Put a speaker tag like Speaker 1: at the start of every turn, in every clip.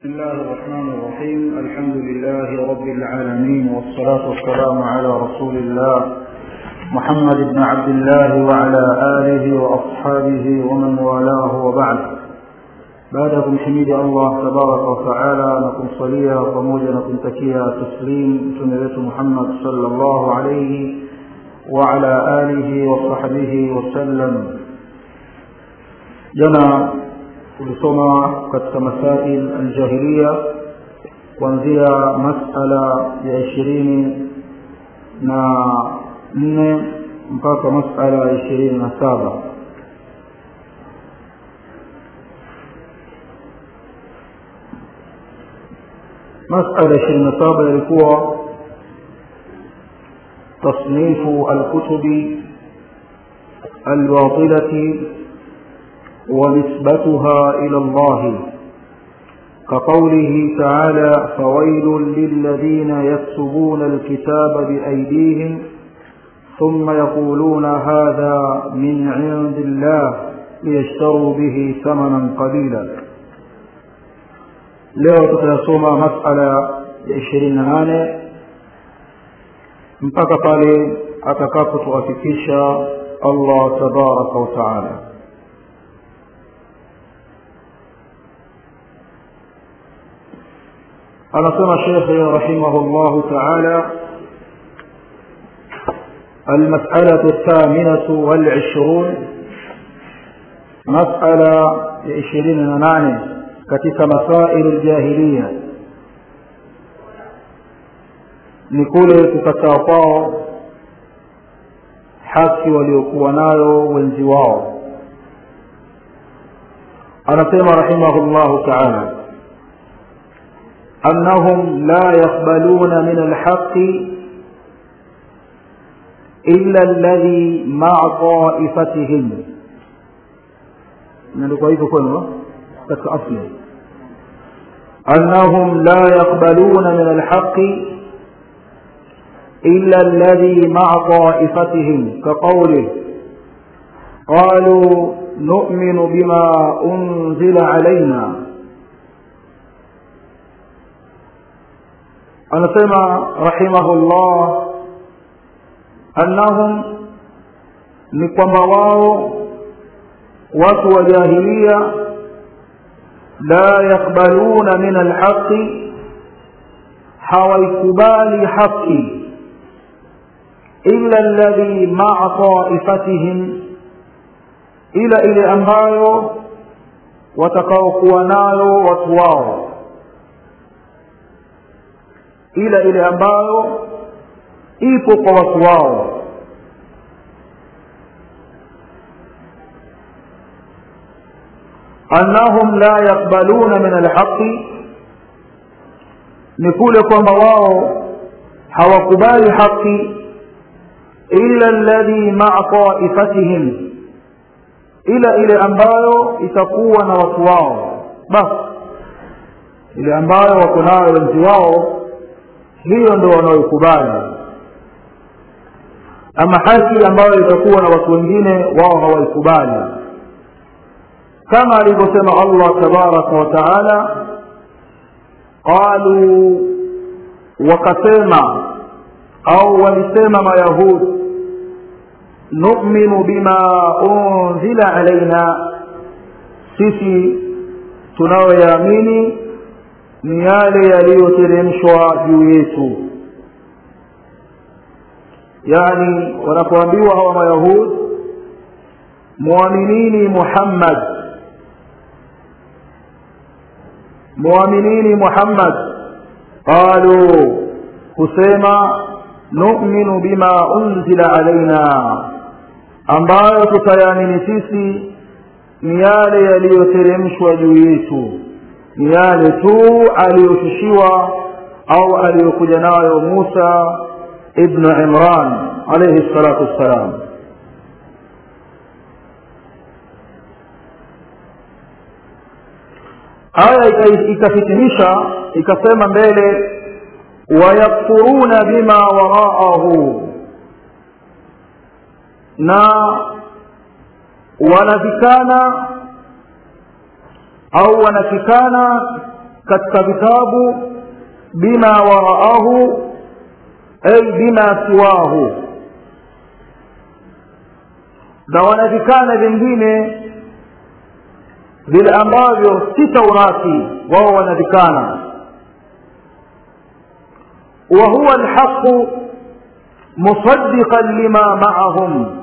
Speaker 1: بسم الله الرحمن الرحيم الحمد لله رب العالمين والصلاة والسلام على رسول الله محمد بن عبد الله وعلى آله وأصحابه ومن والاه وبعد بعدكم حميد الله تبارك وتعالى نكم صليا pamoja na kumtakia taslim mtume wetu Muhammad sallallahu alayhi وعلى آله وصحبه وسلم jana tulisoma katika masail aljahiliya kuanzia masala ya ishirini na nne mpaka masala ya ishirini na saba masala ya ishirini na saba yalikuwa تصنيف الكتب الباطلة ونسبتها إلى الله كقوله تعالى فويل للذين يكتبون الكتاب بأيديهم ثم يقولون هذا من عند الله ليشتروا به ثمنا قليلا leo tutayasoma masala ya ishirini na nane mpaka pale atakapotuafikisha allah tabaraka wataala anasema shekhe rahimahullahu taala المسألة الثامنة والعشرون مسألة عشرين ناني كتك مسائل الجاهلية ni kule kukataa kwao haki waliokuwa nayo wenzi wao anasema rahimahullahu taala annahum la yaqbaluna min alhaqi illa alladhi maa taifatihim imeandikwa hivyo kwenu katika asli annahum la yaqbaluna min alhaqi إلا الذي مع طائفتهم كقوله قالوا نؤمن بما أنزل علينا anasema rahimahullah annahum ni kwamba wao watu wa jahilia la yakbaluna min alhaqi hawaikubali haqi illa alladhi ma'a taifatihim ila ile ambayo watakaokuwa nayo watu wao ila ile ambayo ipo kwa watu wao annahum la yakbaluna min alhaqi ni kule kwamba wao hawakubali haki illa alladhi ma'a taifatihim ila ile ambayo itakuwa na watu wao basi ile ambayo wako nayo wenzi wao hiyo ndio wanaoikubali ama haki ambayo itakuwa na watu wengine wao hawaikubali kama alivyosema Allah tabaraka wa taala qalu wakasema au walisema mayahud nu'minu bima unzila alaina sisi tunayoyaamini ni yale yaliyoteremshwa juu yetu yani wanapoambiwa hawa mayahud muaminini muhammad muaminini muhammad qalu kusema nu'minu bima unzila alaina ambayo tutayaamini sisi ni yale yaliyoteremshwa juu yetu ni yale tu aliyoshushiwa au aliyokuja nayo Musa ibn Imran alayhi salatu wassalam aya ikafitimisha ikasema mbele wayakfuruna bima waraahu na wanavikana au wanafikana katika vitabu bima waraahu ay bima siwahu na wanavikana vingine vile ambavyo si taurati wao wanavikana wa huwa alhaqu musaddiqan lima ma'ahum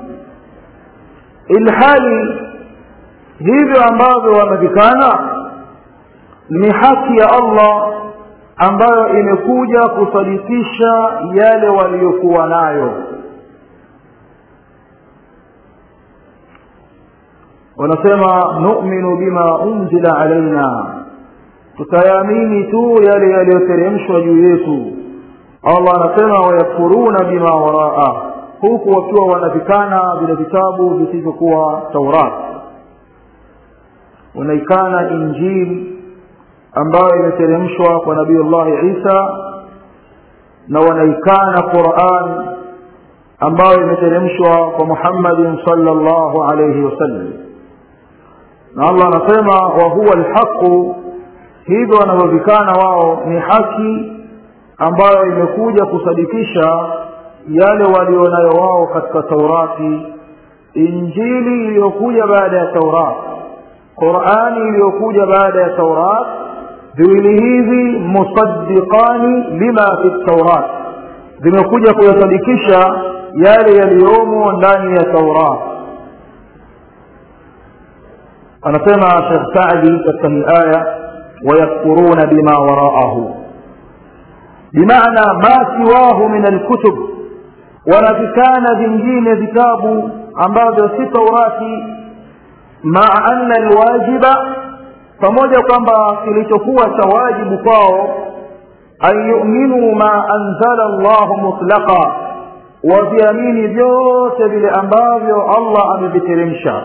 Speaker 1: ilhali hivyo ambavyo wamevikana ni haki ya Allah ambayo imekuja kusadikisha yale waliyokuwa nayo wanasema nu'minu bima unzila alaina tutayaamini tu yale yaliyoteremshwa juu yetu Allah anasema wayakfuruna bima waraa huku wakiwa wanavikana vile vitabu visivyokuwa Taurat wanaikana Injili ambayo imeteremshwa kwa Nabii Allah Isa na wanaikana Qur'an ambayo imeteremshwa kwa Muhammad sallallahu alayhi wasallam na Allah anasema wa huwa alhaqu hivyo wanavyovikana wao ni haki ambayo imekuja kusadikisha yale walionayo wao katika Taurati Injili iliyokuja baada ya Taurat Qur'ani iliyokuja baada ya Taurat viwili hivi musaddiqani lima fi Taurat vimekuja kuyasadikisha yale yaliyomo ndani ya Taurat anasema Sheikh Saadi katika hii aya wayakfuruna bima waraahu bimaana ma siwahu min alkutub wanavikana vingine vitabu ambavyo si taurati maa anna alwajiba pamoja kwamba kilichokuwa cha wajibu kwao an yu'minu ma anzala Allah mutlaqa waviamini vyote vile ambavyo Allah ameviteremsha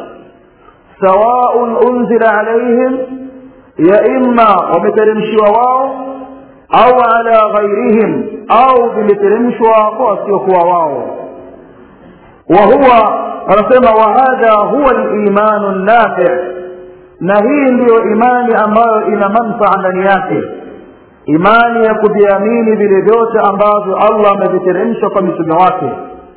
Speaker 1: sawaun unzila alaihim ya imma wameteremshiwa wao au ala ghairihim au vimeteremshwa kwa wasiokuwa wao wa huwa anasema wa hadha huwa al-imanu nafi na hii ndiyo imani ambayo ina manfaa ndani yake imani ya kuviamini vile vyote ambavyo Allah ameviteremsha kwa mitume wake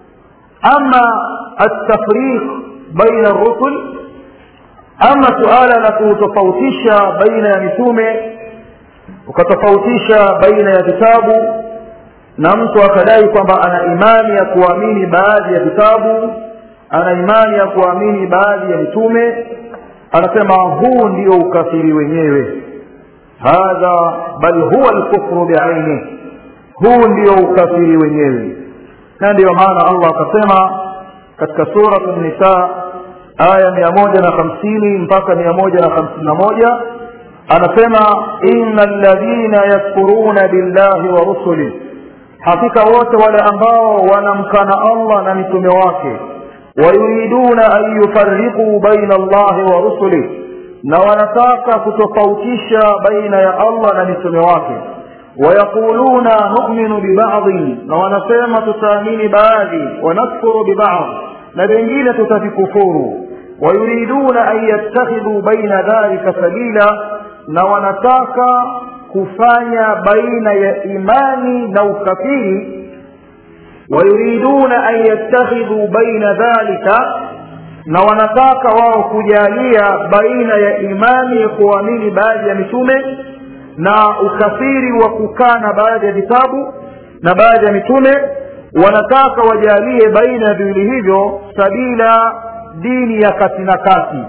Speaker 1: ama at-tafriq baina ar-rusul ama suala la kutofautisha baina ya mitume ukatofautisha baina ya vitabu na mtu akadai kwamba ana imani ya kuamini baadhi ya vitabu ana imani ya kuamini baadhi ya mitume anasema huu ndio ukafiri wenyewe hadha bal huwa alkufru biaini huu ndio ukafiri wenyewe na ndio maana Allah akasema katika sura an-nisa aya mia moja na hamsini mpaka mia moja na hamsini na moja anasema inna alladhina yakfuruna billahi wa rusuli hakika wote wale ambao wanamkana Allah na mitume wake wayuriduna an yufarriqu baina Allahi wa rusuli na wanataka kutofautisha baina ya Allah na mitume wake wayaquluna nu'minu bibadhi na wanasema tutaamini baadhi wanakfuru bibadhi na vingine tutavikufuru wayuriduna an yattakhidhu baina dhalika sabila na wanataka kufanya baina ya imani na ukafiri wayuriduna an yattakhidhu baina dhalika na wanataka wao kujalia baina ya imani ya kuamini baadhi ya mitume na ukafiri wa kukana baadhi ya vitabu na baadhi ya mitume wanataka wajalie baina ya viwili hivyo sabila dini ya kati na kati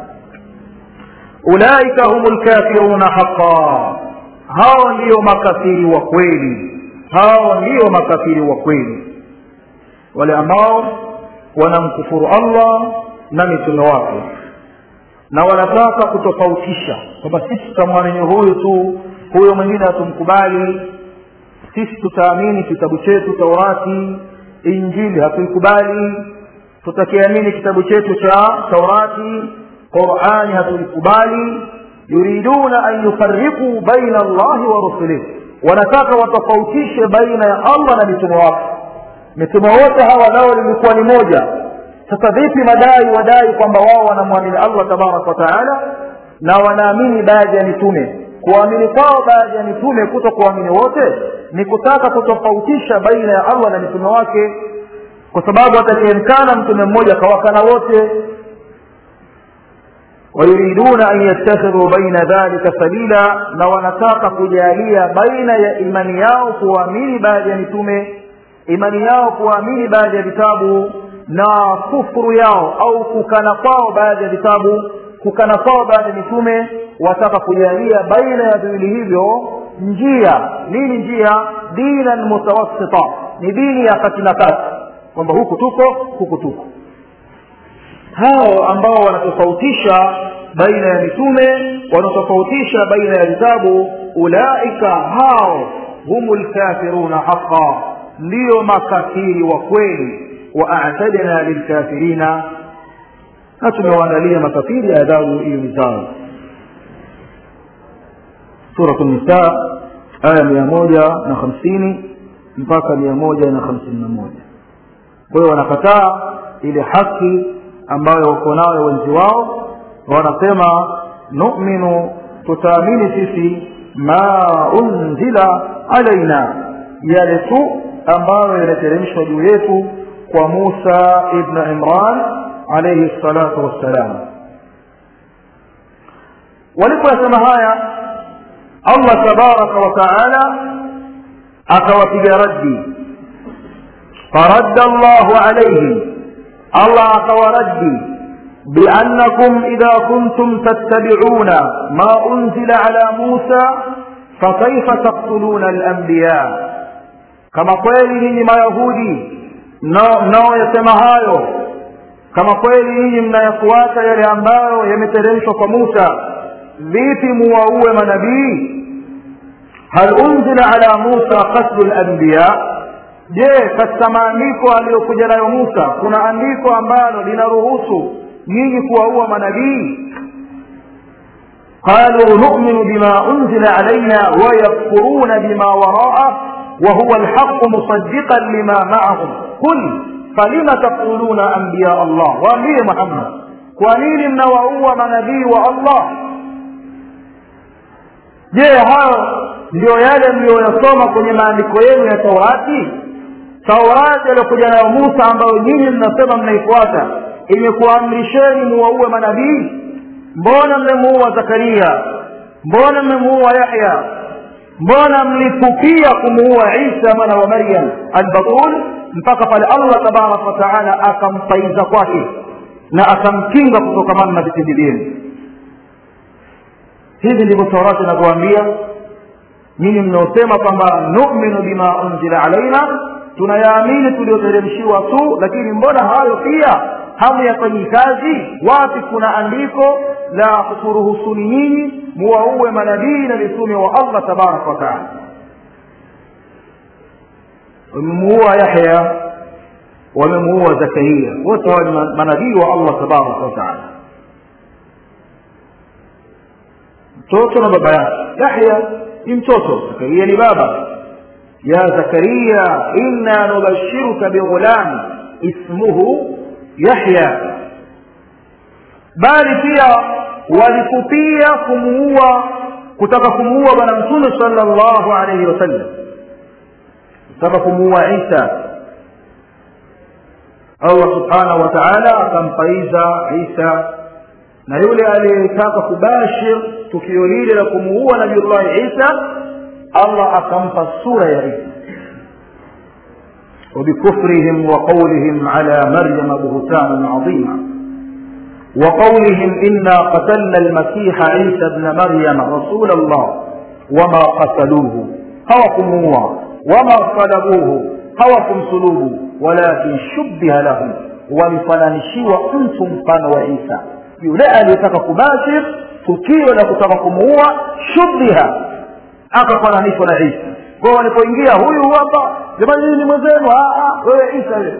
Speaker 1: ulaika humul kafiruna haqa hao ndio makafiri wa kweli hao ndio makafiri wa kweli wale ambao wanamkufuru Allah na mitume wake na wanataka kutofautisha kwamba sisi tutamwamini huyu tu huyo mwingine hatumkubali sisi tutaamini kitabu chetu taurati injili hatuikubali tutakiamini kitabu chetu cha taurati qurani hatuikubali yuriduna an yufarriqu baina allahi wa rusulihi wanataka watofautishe baina ya allah na mitume wake mitume wote hawa nao lilikuwa ni moja sasa vipi madai wadai kwamba wao wanamwamini allah tabaraka wa taala na wanaamini baadhi ya mitume kuamini kwao baadhi ya mitume kuto kuamini wote ni kutaka kutofautisha baina ya allah na mitume wake kwa sababu atakayemkana mtume mmoja akawakana wote wayuriduna an yattakhidhu baina dhalika sabila na wanataka kujalia baina ya imani yao kuamini baadhi ya mitume imani yao kuamini baadhi ya vitabu na kufuru yao au kukana kwao baadhi ya vitabu kukana kwao baadhi ya mitume wataka kujalia baina ya viwili hivyo njia nini njia dinan mutawassita ni dini ya kati na kati kwamba huku tuko huku tuko hao ambao wanatofautisha baina ya mitume wanatofautisha baina ya vitabu ulaika hao humu lkafiruna haqa ndiyo makafiri wa kweli waatadna lilkafirina na tumewaandalia makafiri adhabu hiyo ni zao suratu nisa aya mia moja na hamsini mpaka mia moja na hamsini na moja kwa hiyo wanakataa ile haki ambayo wako nayo wenzi wao wanasema numinu tutaamini sisi ma unzila alaina yale tu ambayo yanateremshwa juu yetu kwa musa ibn imran alaihi salatu wassalam walipoyasema haya allah tabaraka wa taala akawapiga raddi faradda llahu alaihim allah akawaraddi بأنكم إذا كنتم تتبعون ما أنزل على موسى فكيف تقتلون الأنبياء كما kweli nyinyi mayahudi mnaoyasema hayo kama kweli nyinyi mnayafuata yale ambayo yameteremshwa kwa musa vipi muwaue manabii hal unzila ala musa qatlu lanbiya je katika maandiko aliyokuja nayo musa kuna andiko ambalo linaruhusu nyinyi kuwaua manabii قالوا نؤمن بما أنزل علينا ويكفرون بما وراءه وهو الحق مصدقا لما معهم قل فلم تقولون أنبياء الله وأنبياء محمد kwanini mnawaua manabii wa allah je hayo ndio yale mliyoyasoma kwenye maandiko yenu ya taurati taurati aliyokuja nayo musa ambayo nyinyi mnasema mnaifuata imekuamrisheni muwaue manabii mbona mmemuua zakaria mbona mmemuua yahya mbona mlitupia kumuua isa mwana wa maryam albatul mpaka pale allah tabaraka wataala akampaiza kwake na akamkinga kutokamana na vitindi vyenu hivi ndivyo taurati inavyoambia nyinyi mnaosema kwamba numinu bima unzila alaina tunayaamini tulioteremshiwa tu lakini mbona hayo pia hamuyafanyii kazi wapi kuna andiko la kukuruhusuni nyinyi muwaue manabii na mitume wa allah tabaraka wataala wamemuua yahya wamemuua zakaria wote hawa ni manabii wa allah tabaraka wataala mtoto na baba yake yahya ni mtoto zakaria ni baba ya zakaria inna nubashiruka bighulam ismuhu yahya bali pia walikupia kumuua kutaka kumuua bwana mtume sallallahu alaihi wasallam kutaka kumuua isa allah subhanahu wa taala akampaiza isa na yule aliyetaka kubashir tukio lile la kumuua nabiullahi isa allah akampa sura ya isa وبكفرهم وقولهم على مريم بهتانا عظيما وقولهم إنا قتلنا المسيح عيسى ابن مريم رسول الله وما قتلوه هوكموه وما صلبوه هوكم صلوه ولكن شبه لهم walifananishiwa mtu mfano wa isa yule aliyetaka kubashir tukio la kutaka kumuua shubhiha akafananishwa na isa kwao walipoingia huyu hapa jamani hii ni mwenzenu wewe isa wewe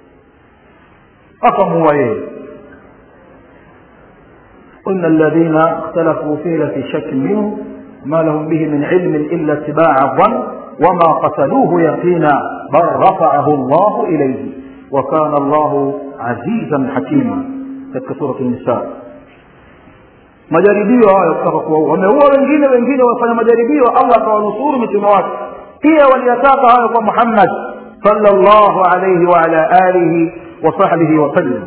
Speaker 1: akamuua yeye قلنا الذين اختلفوا فيه لفي شك منه ما لهم به من علم إلا اتباع الظن وما قتلوه يقينا بل رفعه الله إليه وكان الله عزيزا حكيما تلك سورة النساء majaribio hayo kutaka kuwaua wameua wengine wengine wafanya majaribio allah akawanusuru mitume wake pia waliyataka hayo kwa muhammad sallallahu alayhi wa ala alihi wa sahbihi wasallam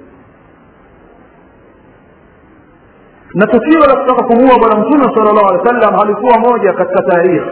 Speaker 1: na tukio la kutaka kumuua bwana mtume sala llahu alehi wa sallam halikuwa moja katika taarikhi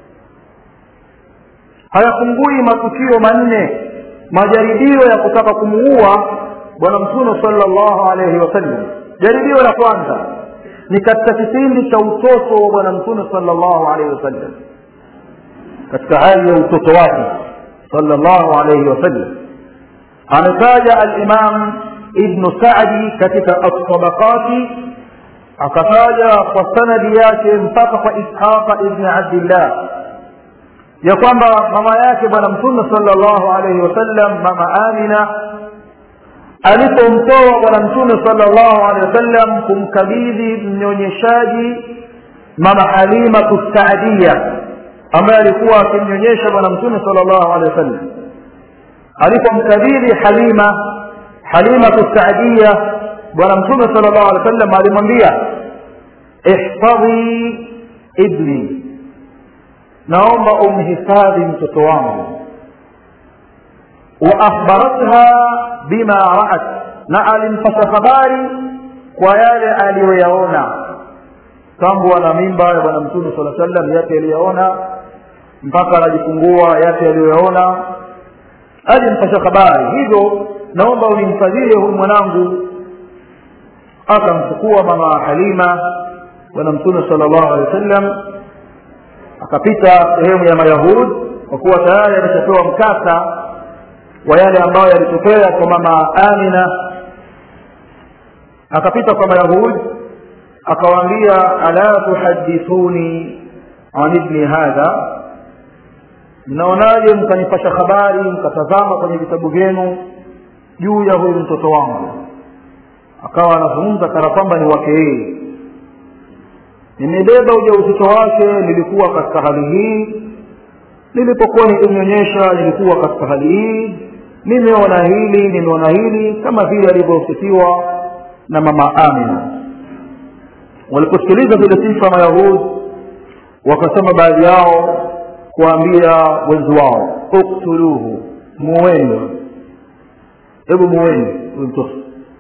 Speaker 1: hayapungui matukio manne majaribio ya kutaka kumuua bwana mtume sallallahu alayhi wasallam jaribio la kwanza ni katika kipindi cha utoto wa bwana mtume sallallahu alayhi wasallam katika hali ya utoto wake sallallahu alayhi wasallam ametaja alimam ibnu sadi katika altabaqati akataja kwa sanadi yake mpaka kwa ishaqa ibni abdillah ya kwamba mama yake bwana mtume sallallahu alayhi wasallam mama amina alipomtoa bwana mtume sallallahu alaihi wasallam kumkabidhi mnyonyeshaji mama halima kusaadia ambaye alikuwa akimnyonyesha bwana mtume sallallahu alaihi wasallam alipomkabidhi halima halima kusaadia bwana mtume sallallahu alaihi wasallam alimwambia ihfadhi ibni naomba umhifadhi mtoto wangu waakhbaratha bima raat na alimpata habari kwa yale aliyoyaona tangu ana mimba ya bwana mtume saa sallam yake aliyoyaona mpaka anajifungua yake aliyoyaona alimpata habari hivyo naomba unimfadhili huyu mwanangu akamchukua mama halima bwana mtume sala llahu alehi wa sallam akapita sehemu ya mayahud kwa kuwa tayari ameshapewa mkasa wa yale ambayo yalitokea kwa mama amina akapita kwa mayahud akawaambia ala tuhadithuni an ibni hadha mnaonaje mkanipasha habari mkatazama kwenye vitabu vyenu juu ya huyu mtoto wangu akawa anazungumza kana kwamba ni wake yeye nimebeba ujauzito wake nilikuwa katika hali hii nilipokuwa nikimnyonyesha nilikuwa katika hali hii nimeona hili nimeona hili kama vile alivyosifiwa na mama amina waliposikiliza zile sifa mayahud wakasema baadhi yao kuambia wenzi wao uktuluhu muweni hebu muweni huyu mtoto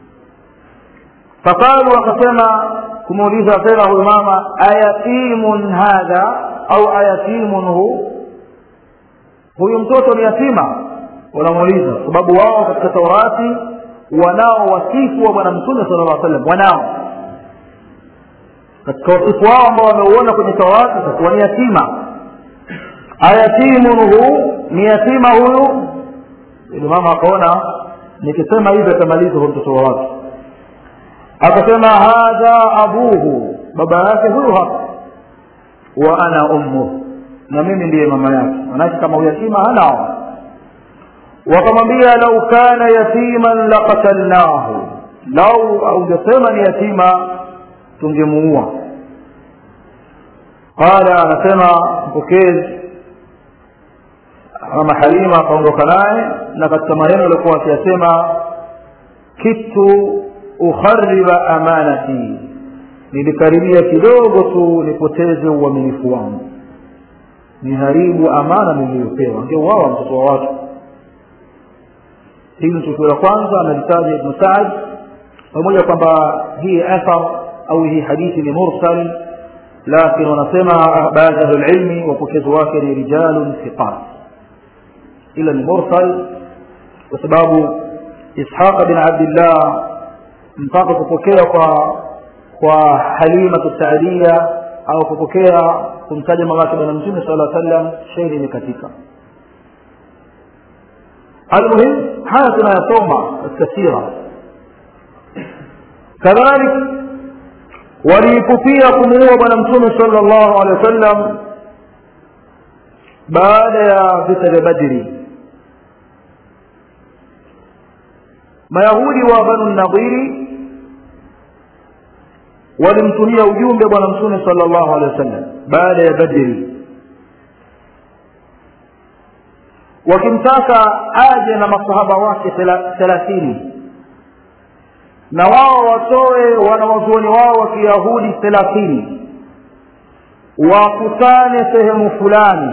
Speaker 1: faqalu wakasema kumuuliza tena huyu mama ayatimun hadha au ayatimun hu huyu mtoto ni yatima wanamuuliza sababu wao katika taurati wanao wasifu wa bwana mtume sala llah sallam wanao katika wasifu wao ambao wameuona kwenye taurati takuwa ni yatima ayatimun hu ni yatima huyu ili mama akaona nikisema hivi atamaliza huyu mtoto wa watu akasema hadha abuhu baba yake huyu hapa wa ana ummuh na mimi ndiye mama yake manake kama uyatima hanao wakamwambia lau kana yatiman laqatalnahu lau ungesema ni yatima tungemuua qala anasema mpokezi mama halima akaondoka naye na katika maneno aliokuwa akiyasema kitu ukhariba amanati nilikaribia kidogo tu nipoteze uaminifu wangu niharibu amana niliyopewa angeuawa mtoto wa watu hili tukio la kwanza analitaja ibnu saad pamoja kwamba hii athar au hii hadithi ni mursal lakini wanasema baadhi ya ahlulilmi wapokezi wake ni rijalun thiqat ila ni mursal kwa sababu ishaqa bin abdillah mpaka kupokea kwa kwa halimatu saadia au kupokea kumtaja mamake bwana mtume sala sallam shairi imekatika almuhim haya tunayasoma katika sira kadhalik waliipupia kumuua bwana mtume sala llahu alehi wa sallam baada ya vita vya badri mayahudi wa banu nadhiri walimtumia ujumbe bwana mtume sala llahu alehi wa sallam baada ya badri wakimtaka aje na masahaba wake thelathini na wao watoe wanawazuoni wao wa kiyahudi thelathini wakutane sehemu fulani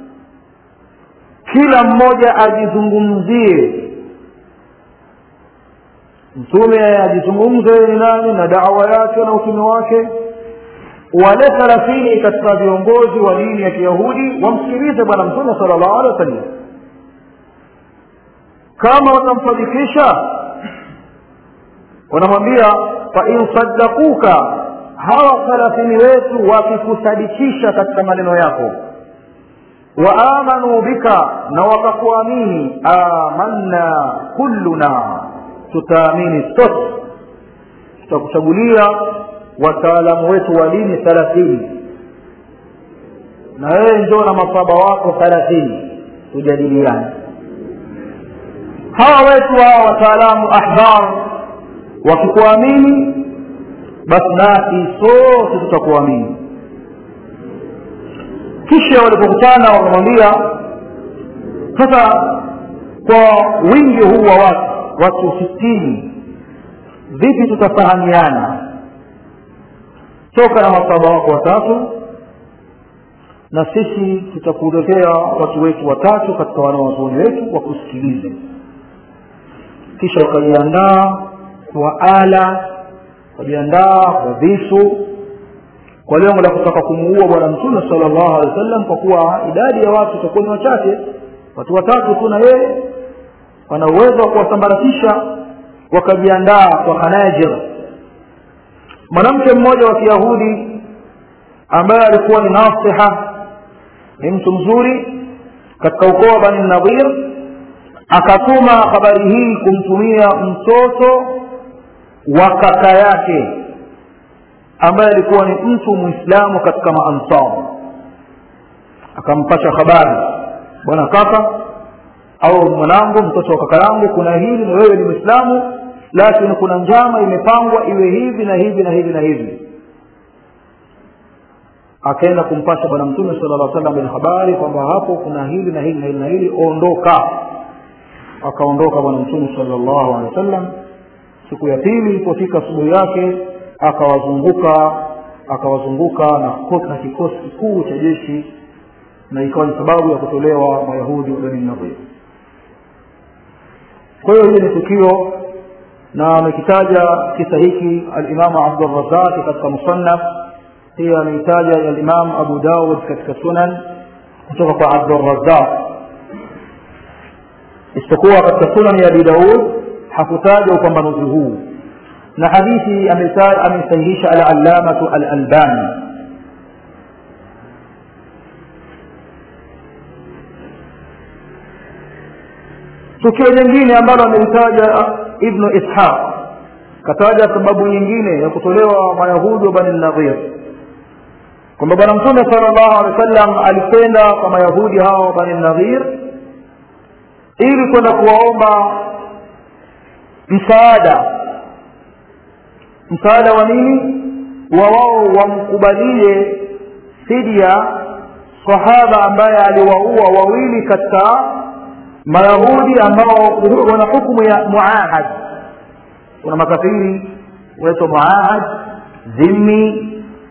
Speaker 1: kila mmoja ajizungumzie mtume ajizungumze ni nani na dawa yake na utume wake wale thelathini katika viongozi wa dini ya kiyahudi wamsikilize bwana mtume sala llahu alehi wa sallam kama watamsadikisha wanamwambia fain saddakuka hawa thelathini wetu wakikusadikisha katika maneno yako waamanu bika na wakakuamini amanna kulluna tutaamini sote tutakuchagulia wataalamu wetu wa dini thelathini na wewe njoo na masaba wako thelathini tujadiliane hawa wetu hawa wataalamu ahbar wakikuamini basi nasi sote tutakuamini kisha walipokutana wakamwambia sasa kwa wingi huu wa watu watu sitini vipi tutafahamiana toka na masaba wako watatu na sisi tutakuletea watu wetu watatu katika wanawazuoni wetu wakusikilize kisha wakajiandaa kwa ala wakajiandaa kwa visu kwa lengo la kutaka kumuua bwana mtume sala llahu alehi wa sallam kwa kuwa idadi ya watu itakuwa ni wachache watu watatu tu na yeye wana uwezo wa kuwasambaratisha wakajiandaa kwa hanajir mwanamke mmoja wa kiyahudi ambaye alikuwa ni nasiha ni mtu mzuri katika ukoo wa bani nadhir akatuma habari hii kumtumia mtoto wa kaka yake ambaye alikuwa ni mtu mwislamu katika maansar akampasha habari bwana kaka au mwanangu mtoto wa kaka yangu kuna hili na wewe ni mwislamu lakini kuna njama imepangwa iwe hivi na hivi na hivi na hivi akaenda kumpasha bwana mtume sala llah salam ile habari kwamba hapo kuna hili na hili na hili na hili ondoka akaondoka bwana mtume sala llahu alehi wa sallam siku ya pili ilipofika asubuhi yake akawazunguka akawazunguka na, na kikosi kikuu cha jeshi na ikawa ni sababu ya kutolewa mayahudi bani nadhir kwa hiyo hili ni tukio na amekitaja kisa hiki alimamu abdurazaki katika musannaf pia ameitaja alimamu abu daud katika sunan kutoka kwa abdurazaq isipokuwa katika sunan ya abi daud hakutaja upambanuzi huu na hadithi ameisahihisha alallamatu alalbani tukio jingine ambalo amelitaja ibnu ishaq kataja sababu nyingine ya kutolewa mayahudi wa bani nadhir kwamba bwana mtume sala llahu alehi wa sallam alikwenda kwa mayahudi hawa wa bani nadhir ili kwenda kuwaomba msaada msaada wa nini wa wao wamkubalie fidia sahaba ambaye aliwaua wawili katika mayahudi ambao wana hukumu ya muahad kuna makafiri waitwa muahad dhimmi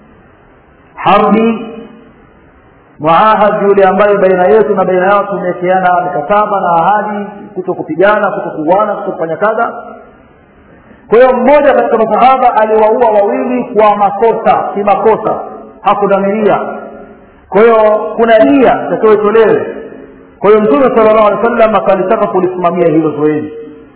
Speaker 1: harbi muahad yule ambaye baina yetu na baina yao tumewekeana mikataba na ahadi kuto kupigana kuto kuuana kuto kufanya kadha kwa hiyo mmoja katika masahaba aliwaua wawili kwa makosa si makosa hakudhamiria kwa hiyo kuna nia itakayotolewe kwa hiyo mtume sala llahu alehi wa sallam akalitaka kulisimamia hilo zoezi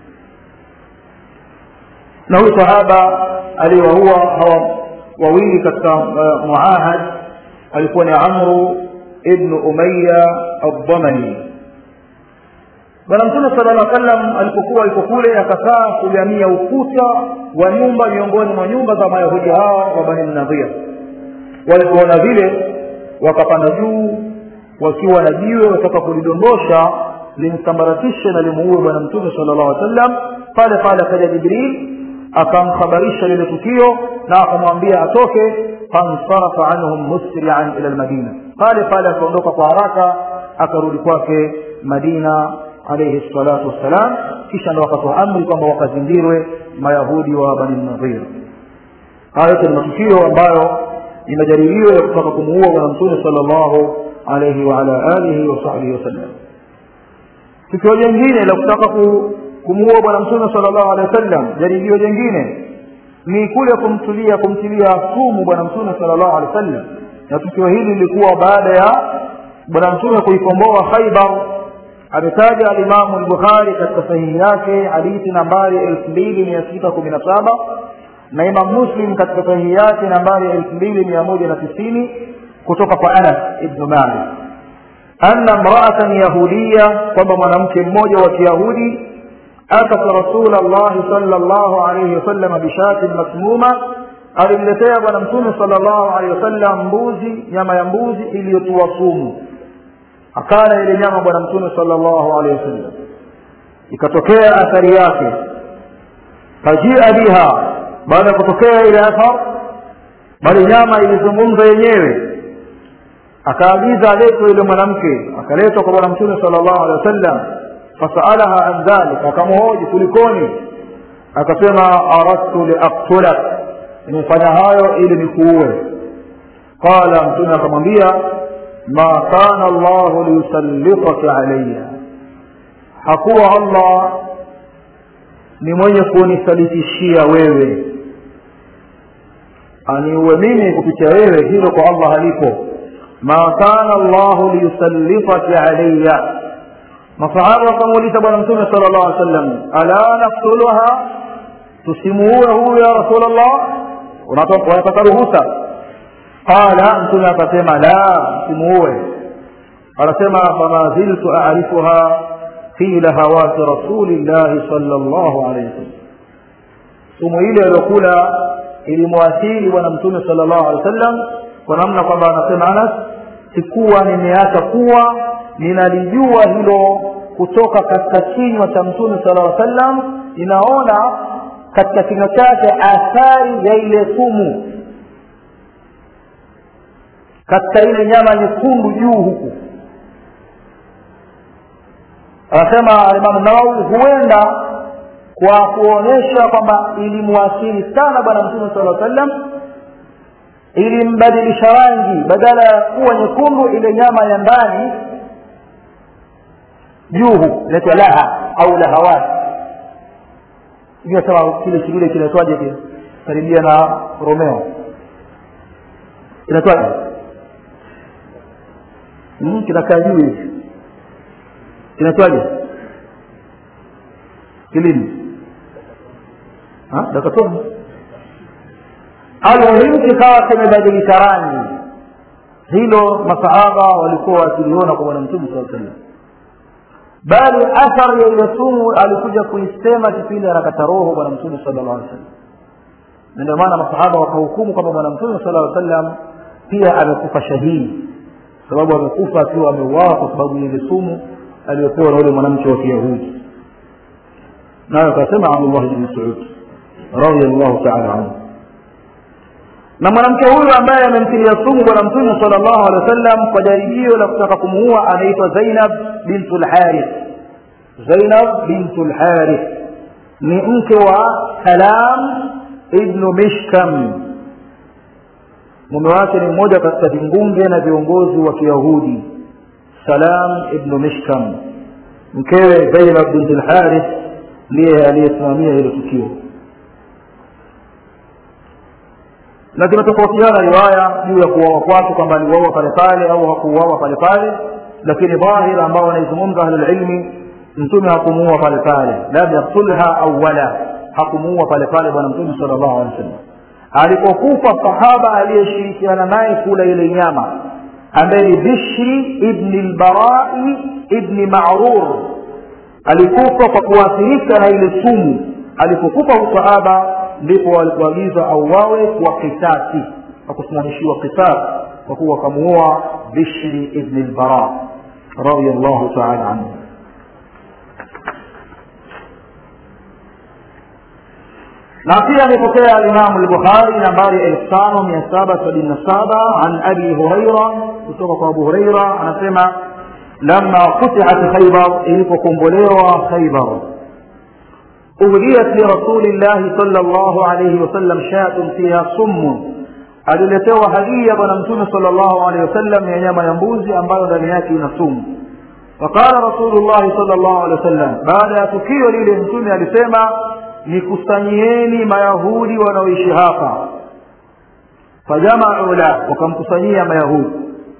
Speaker 1: na huyu sahaba aliwaua hawa wawili katika uh, muahad alikuwa ni amru ibnu umaya aldhamani bwana mtume sala llah sallam alipokuwa yuko kule akakaa kugamia ukuta wa nyumba miongoni mwa nyumba za mayahudi hawa wa bani nadhir walipoona vile wakapanda juu wakiwa na jiwe wataka kulidondosha limsambaratishe na limuue bwana mtume sala llahu alih sallam pale pale akaja jibril akamkhabarisha lile tukio na akamwambia atoke fansarafa anhum musrian ila lmadina pale pale akaondoka kwa haraka akarudi kwake madina alaihi salatu wassalam kisha ndo wakatoa amri kwamba wakazingirwe mayahudi wa bani nadhir haya yote ni matukio ambayo ni majaribio ya kutaka kumuua bwana mtume sala llahu alaihi waala alihi wasahbihi wasallam tukio jingine la kutaka kumuua bwana mtume sala llahu alehi wasallam jaribio jingine ni kule kumtulia kumtilia sumu bwana mtume sala llahu alehi wasallam na tukio hili lilikuwa baada ya bwana mtume kuikomboa khaibar ametaja alimamu lbukhari katika sahihi yake hadithi nambari elfu mbili mia sita kumi na saba na imam muslim katika sahihi yake nambari elfu mbili mia moja na tisini kutoka kwa anas ibnu malik anna mraatan yahudiya kwamba mwanamke mmoja wa kiyahudi atat rasula llahi sala llahu alaihi wasalama bishatin masmuma alimletea bwana mtume sala llahu alehi wasallam mbuzi nyama ya mbuzi iliyotua sumu akala ile nyama bwana mtume sala llahu alehi wasallam ikatokea athari yake fajia biha baada ya kutokea ile athar bali nyama ilizungumza yenyewe akaagiza aletwe yule mwanamke akaletwa kwa bwana mtume sala llahu alehi wasallam fasaalaha an dhalik akamhoji kulikoni akasema aradtu liaktulak nimefanya hayo ili nikuue qala mtume akamwambia ma kana llahu liyusallitaka alaya hakuwa allah ni mwenye kunisalitishia wewe aniuwe mimi kupitia wewe hilo kwa allah halipo ma kana llahu liyusallitaka alaya masahaba wakamuuliza bwana mtume sala llahu alih wasallam ala naktuluha tusimuue huyu ya rasul llah unataka ruhusa qala mtume akasema la msimuue anasema fama ziltu arifuha fi lahawati rasulillahi sala llahu alaihi wasallam sumu ile aliyokula ilimwathiri bwana mtume sala llahu alehi wasallam kwa namna kwamba anasema anas sikuwa nimeacha kuwa ninalijua hilo kutoka katika kinywa cha mtume sala llaw sallam ninaona katika kinywa chake athari ya ile sumu katika ile nyama nyekundu juu huku anasema alimamu nawawi huenda kwa kuonyesha kwamba ilimwathiri sana bwana mtume sala sallam ilimbadilisha rangi badala ya kuwa nyekundu ile nyama ya ndani juu inaitwa laha au lahawat sema kile kile kinaitwaje kile karibia na romeo inaitwaje hmm, kinakaa juu hivi kinaitwaje kilini dakatoni almuhimu kikawa kimebadilisha rangi hilo masahaba walikuwa wakiliona kwa bwana mtume saa sallam bali athari ya ile sumu alikuja kuisema kipindi anakata roho bwana mtume sala llah alih sallam na ndio maana masahaba wakahukumu kwamba bwana mtume sala llaw sallam pia amekufa shahidi sababu amekufa akiwa ameuawa kwa sababu ya ile sumu aliyopewa na yule mwanamke wa kiyahudi nayo akasema abdullah bni masud radiallahu taala anhu na mwanamke huyu ambaye amemtilia sumu bwana mtume sala llahu alehi wa sallam kwa jaribio la kutaka kumuua anaitwa zainab bintu lharith zainab bintu lharith ni mke wa salam ibnu mishkam mume wake ni mmoja katika vingunge na viongozi wa kiyahudi salam ibnu mishkam mkewe zainab bintu lharith ndiye aliyesimamia hilo tukio na zimetofautiana riwaya juu ya kuuawa kwake kwamba aliuawa pale pale au hakuuawa pale pale lakini dhahir ambao wanaizungumza ahlulilmi mtume hakumuua pale pale lam yaktulha awala hakumuua pale pale bwana mtume sala llahu alehi wa sallam alipokufa sahaba aliyeshirikiana naye kula ile nyama ambaye ni bishri ibni lbarai ibni marur alikufa kwa kuathirika na ile sumu alipokufa usahaba ndipo walipoagiza auawe kwa kisasi kwa kusimamishiwa kisasi kwa kuwa wakamuua bishri ibni lbara radiallahu taala anhu na pia amepokea alimamu lbukhari nambari elfu tano mia saba sabini na saba an abi huraira kutoka kwa abu huraira anasema lama futihat khaibar ilipokombolewa khaibar uhdiyat lirasulillahi sal llahu alaihi wasallam shatun fiha summun aliletewa hadia bwana mtume sal llahu alehi wasallam ya nyama ya mbuzi ambayo ndani yake ina sumu faqala rasulullahi sal llahu alehi wasallam baada ya tukio lile mtume alisema nikusanyieni mayahudi wanaoishi hapa fajamau la wakamkusanyia mayahudi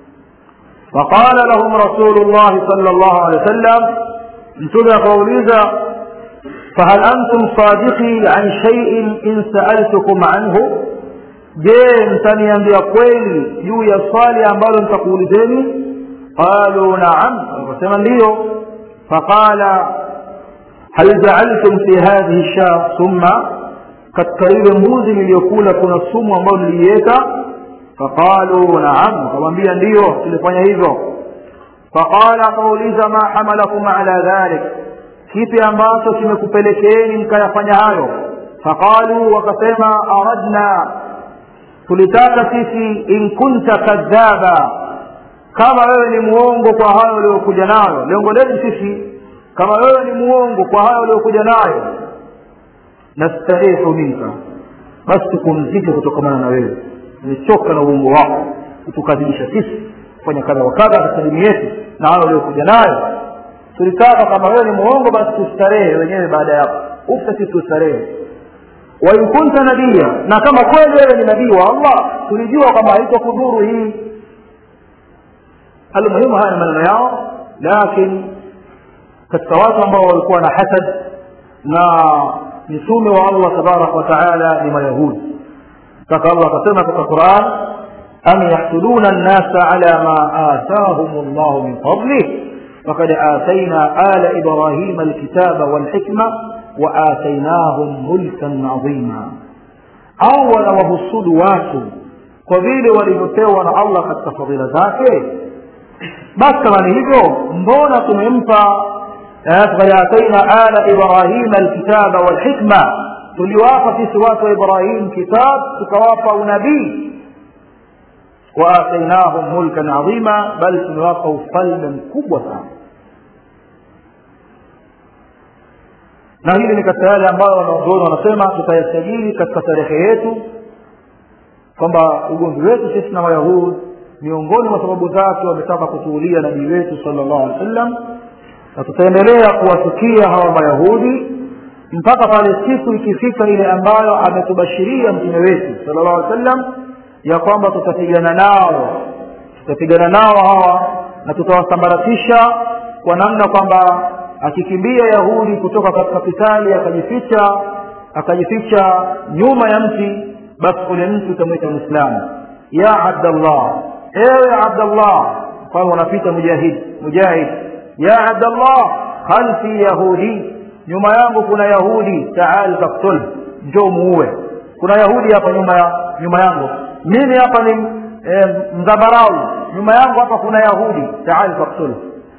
Speaker 1: faqala lahum rasulullahi sal llahu alehi wasallam mtume akawauliza fahal antum sadiqi an shaiin in saaltukum anhu je mtaniambia kweli juu ya swali ambalo nitakuulizeni qalu naam wakasema ndiyo faqala hal jaaltum fi hadhihi sha summa katika ile mbuzi niliyokula kuna sumu ambayo niliiweka faqalu naam wakamwambia ndiyo tulifanya hivyo faqala akauliza ma hamalakum ala dhalik kipi ambacho kimekupelekeeni mkayafanya hayo faqalu wakasema aradna tulitaka sisi in kunta kadhaba kama wewe ni muongo kwa hayo uliokuja nayo lengo letu sisi kama wewe ni muongo kwa hayo uliokuja nayo nastahihu minka basi tupumzike kutokamana na wewe nimechoka na uongo wako utukadhibisha sisi kufanya kadha wa kadha katika dini yetu na hayo uliokuja nayo tulitaka kama wewe ni muongo basi tustarehe wenyewe baada ya ufa sisi tustarehe wain kunta nabia na kama kweli wewe ni nabii wa allah tulijua kwamba haitokudhuru hii almuhimu haya ni maneno yao lakini katika watu ambao walikuwa na hasad na mitume wa allah tabaraka wa taala ni mayahudi mpaka allah akasema katika quran am yahsuduna nnasa ala ma atahum llahu min fadlih فقد آتينا آل إبراهيم الكتاب والحكمة وآتيناهم ملكا عظيما au wanawahusudu watu kwa vile walivyopewa na allah katika fadhila zake basi kama ni hivyo mbona tumempa fakad ataina ala ibrahima alkitaba walhikma tuliwapa sisi watu wa ibrahim kitab tukawapa unabii waatainahum mulkan adhima bali tumewapa ufalme mkubwa sana na hili ni katika yale ambayo wanazuoni wanasema tutayasajili katika tarehe yetu kwamba ugomvi wetu sisi na wayahudi miongoni mwa sababu zake wametaka kutuulia nabii wetu sala llahu alehi wa sallam na tutaendelea kuwatukia hawa mayahudi mpaka pale siku ikifika ile ambayo ametubashiria mtume wetu sala llahu alehi wa sallam ya kwamba tutapigana nao tutapigana nao hawa na tutawasambaratisha kwa namna kwamba akikimbia yahudi kutoka katika kitali akajificha akajificha nyuma ya mti basi ule mti utamwita mwislamu ya abdallah ewe abdallah kwani wanapita mujahid mujahid ya abdallah khalfi yahudi nyuma yangu kuna yahudi taal faktul njoo muue kuna yahudi hapa nyuma ya nyuma yangu mimi hapa ni e, mdhabarau nyuma yangu hapa kuna yahudi taal faktul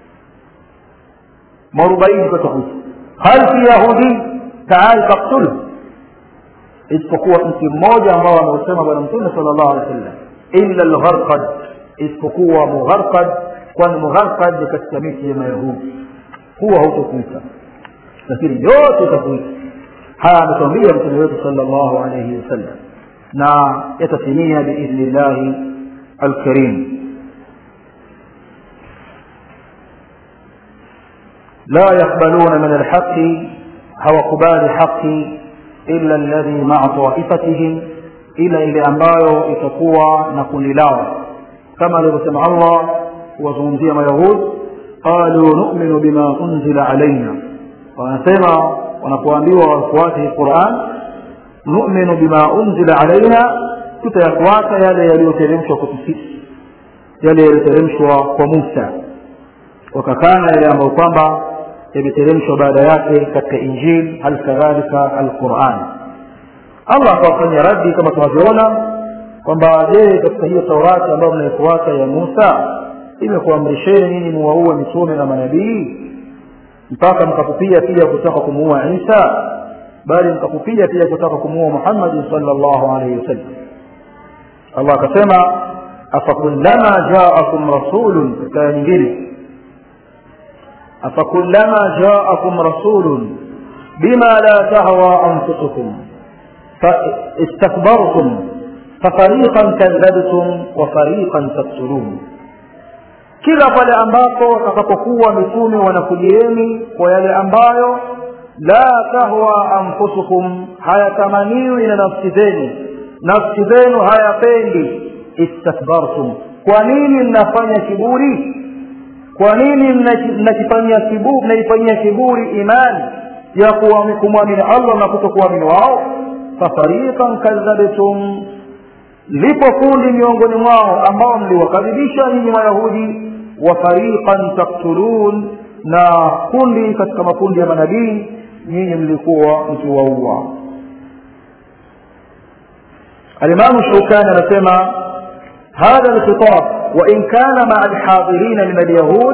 Speaker 1: mwarobaini katakuta khalfi yahudi taal faktul isipokuwa mti mmoja ambao ameusema bwana mtume sala llahu alehi wa sallam illa lgharqad isipokuwa mugharqad kwani mugharqad ni katika miti ya mayahudi huwa hautokuita lakini yote utakuita haya ametuambia mtume wetu sala llahu alaihi wasallam na yatatimia biidhni llahi alkarim لا يقبلون من الحق hawakubali haki illa alladhi maa taifatihim ila ile ambayo itakuwa na kundi lao kama alivyosema allah kuwazungumzia mayahud qalu numinu bima unzila alaina wanasema wanapoambiwa wafuate quran numinu bima unzila alaina tutayafuata yale yaliyoteremshwa kwetu sisi yale yaliyoteremshwa kwa musa wakakana yale ambayo kwamba yameteremshwa baada yake katika injil hal kadhalika alquran allah akawafanyia raddi kama tunavyoona kwamba je katika hiyo taurati ambayo mnaifuata ya musa imekuamrisheni nini muwaue mitume na manabii mpaka mkakupia pia kutaka kumuua isa bali mkakupia pia kutaka kumuua muhammadin sala llahu alaihi wasallam allah akasema afakullama jaakum rasulun katika aya nyingine afakullama jaakum rasulun bima la tahwa anfusukum istakbartum fafariqan kadhabtum wa fariqan taktulun kila pale ambapo watakapokuwa mitume wanakujieni kwa yale ambayo la tahwa anfusukum hayatamaniwi na nafsi zenu nafsi zenu hayapendi istakbartum kwa nini mnafanya kiburi kwa nini mnakifanyia kiburi mnaifanyia kiburi imani ya kumwamini allah na kutokuamini wao fafariqan kadhabtum lipo kundi miongoni mwao ambao mliwakadhibisha nyinyi mayahudi wa fariqan taktulun na kundi katika makundi ya manabii nyinyi mlikuwa mkiwaua alimamu shaukani anasema hadha lkhitab wain kana maa alhadhirina min alyahud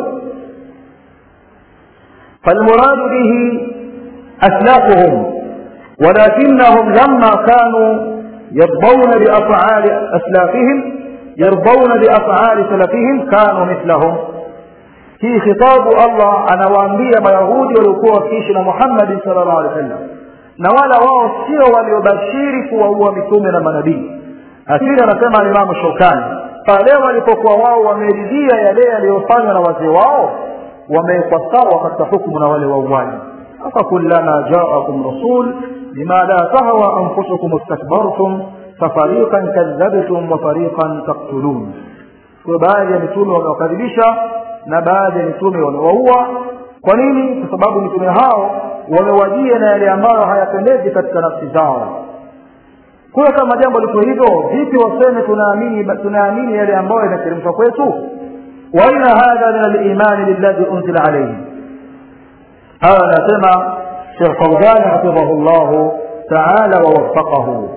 Speaker 1: فالمراد به أسلافهم ولكنهم لما كانوا يرضون بأفعال أسلافهم يرضون بأفعال سلفهم كانوا مثلهم hii khitabu allah anawaambia mayahudi waliokuwa wakiishi na muhammadin sal llahu alehi wa sallam na wala wao sio waliobashiri kuwaua mitume na manabii lakini anasema alimamu shaukani pale walipokuwa wao wameridhia yale yaliyofanywa na wazee wao wamewekwa sawa katika hukumu na wale wauaji afakullama jaakum rasul bima la tahwa anfusukum istakbartum fafariqan kadhabtum wa fariqan taktulun kwa baadhi ya mitume wamewakadhibisha na baadhi ya mitume wamewaua kwa nini kwa sababu mitume hao wamewajia na yale ambayo hayapendezi katika nafsi zao kwa kama jambo liko hivyo vipi waseme tunaamini tunaamini yale ambayo yanateremshwa kwetu waina hadha min alimani lilladhi unzila alayhi haya anasema shekh fauzani hafidhahu llahu taala wawafaqahu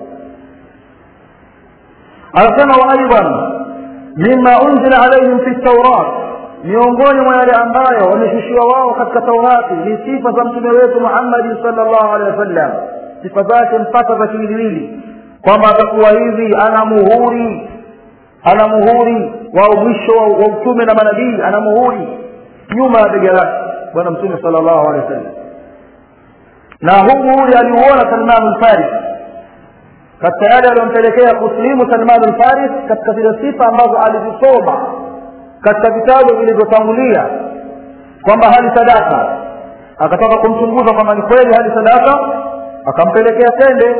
Speaker 1: anasema wa aidan mima unzila alaihim fi taurat miongoni mwa yale ambayo wameshushiwa wao katika taurati ni sifa za mtume wetu muhammadi salllahu alehi wasallam sifa zake mpaka za kiwiliwili kwamba atakuwa hivi ana muhuri ana muhuri wa mwisho wa utume na manabii ana muhuri nyuma ya bega lake bwana mtume salllahu alehi wasallam na huu muhuri aliuona salmanu lfaris katika yale aliyompelekea kuslimu salmanu lfaris katika zile sifa ambazo alizisoma katika vitabu vilivyotangulia kwamba hali sadaka akataka kumchunguza kwamba ni kweli hali sadaka akampelekea tende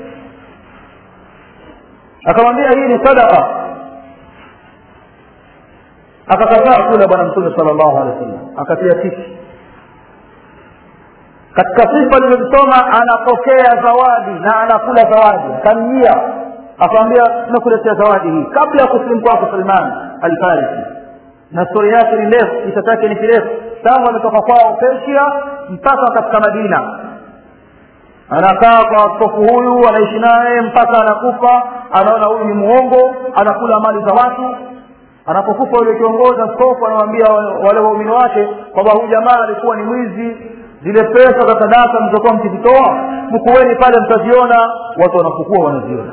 Speaker 1: akamwambia hii ni sadaka akakataa kula bwana mtume sala llahu alehi wa sallam akatia tiki katika sifa alizozisoma anapokea zawadi na anakula zawadi akamjia akamwambia nakuletea zawadi hii kabla ya kusilimu kwako salman alfarisi na stori yake ni ndefu kisa chake ni kirefu tangu ametoka kwao persia mpaka katika madina anakaa kwa askofu huyu anaishi naye mpaka anakufa anaona huyu ni muongo anakula mali za watu anapokufa yule kiongozi askofu anawambia wale waumini wake kwamba huyu jamaa alikuwa ni mwizi zile pesa za sadaka mlizokuwa mkizitoa fukueni pale mtaziona watu wanafukua wanaziona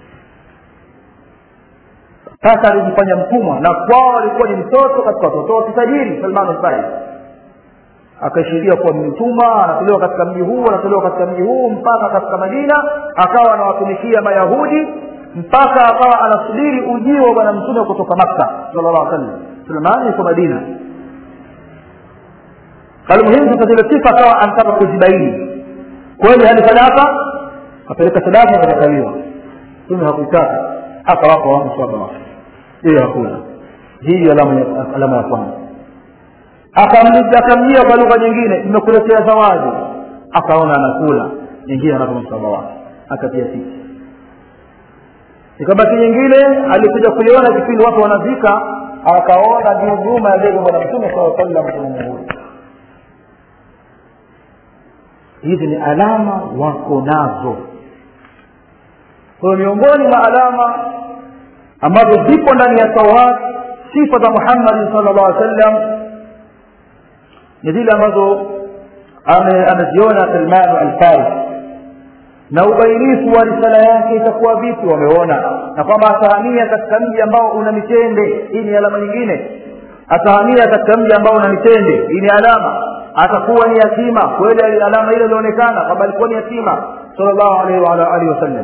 Speaker 1: sasa alijifanya mtumwa na kwao alikuwa ni mtoto katika watoto wa kitajiri salman alfaris akaishiria kuwa ni mtumwa anatolewa katika mji huu anatolewa katika mji huu mpaka katika madina akawa anawatumikia mayahudi mpaka akawa anasubiri ujio wa bwana mtume kutoka makka sala llah sallam sulemani yuko madina almuhimu sasa zile sifa akawa anataka kuzibaini kweli hali sadaka akapeleka sadaka akakataliwa mtume hakuitaka akawapa watu swaba wake yeye hakuna hii alama ya kwanza akamjia kwa lugha nyingine nimekuletea zawadi akaona anakula nyingine anapa msaba wake akatia tiki ikabaki nyingine alikuja kuiona kipindi watu wanazika akaona ndio nyuma ya bega bwana mtume saa sallam kumuhuri hizi ni alama wako nazo kwa miongoni mwa alama ambazo zipo ndani ya taurat sifa za muhammadin sal llah alih sallam ni zile ambazo ameziona salmanu alfaris na ubainifu wa risala yake itakuwa vipi wameona na kwamba atahamia katika mji ambao una mitende hii ni alama nyingine atahamia katika mji ambao una mitende hii ni alama atakuwa ni yatima kweli alama ile ilionekana kwamba alikuwa ni yatima sallallahu alaihi wa ala alihi wasallam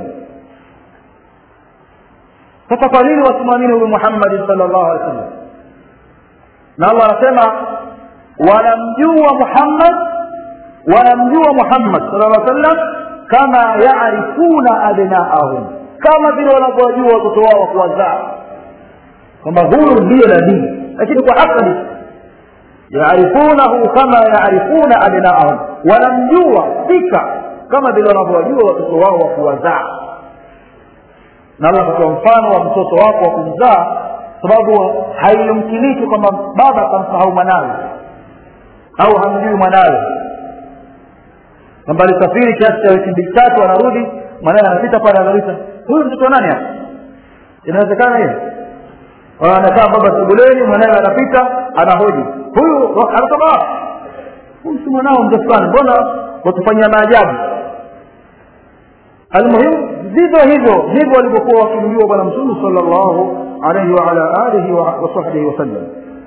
Speaker 1: sasa kwa nini wasimwamini huyu muhammadin sallallahu alaihi wasallam na allah anasema wanamjua muhammad wanamjua muhammad sallallahu alaihi wasallam kama yarifuna abnaahum kama vile wanavyowajua watoto wao wa kuwazaa kwamba huyu ndiyo nabii lakini kwa akali yarifunahu kama yarifuna abnaahum wanamjua fika kama vile wanavyowajua watoto wao wa kuwazaa na allah katika mfano wa mtoto wako wa kumzaa sababu haiyumkiniki kwamba baba akamsahau mwanawe au hamjui mwanawe kwamba alisafiri kiasi cha wiki mbili tatu anarudi mwanawe anapita pale anauliza huyu mtoto wa nani hapa inawezekana hiyo anakaa baba sebuleni mwanawe anapita anahoji huyu anasema huyu si mwanao mzee fulani mbona watufanyia maajabu almuhimu vivyo hivyo ndivyo walivyokuwa wakimjua bwana mtume sala llahu alaihi waala alihi wasahbihi wasallam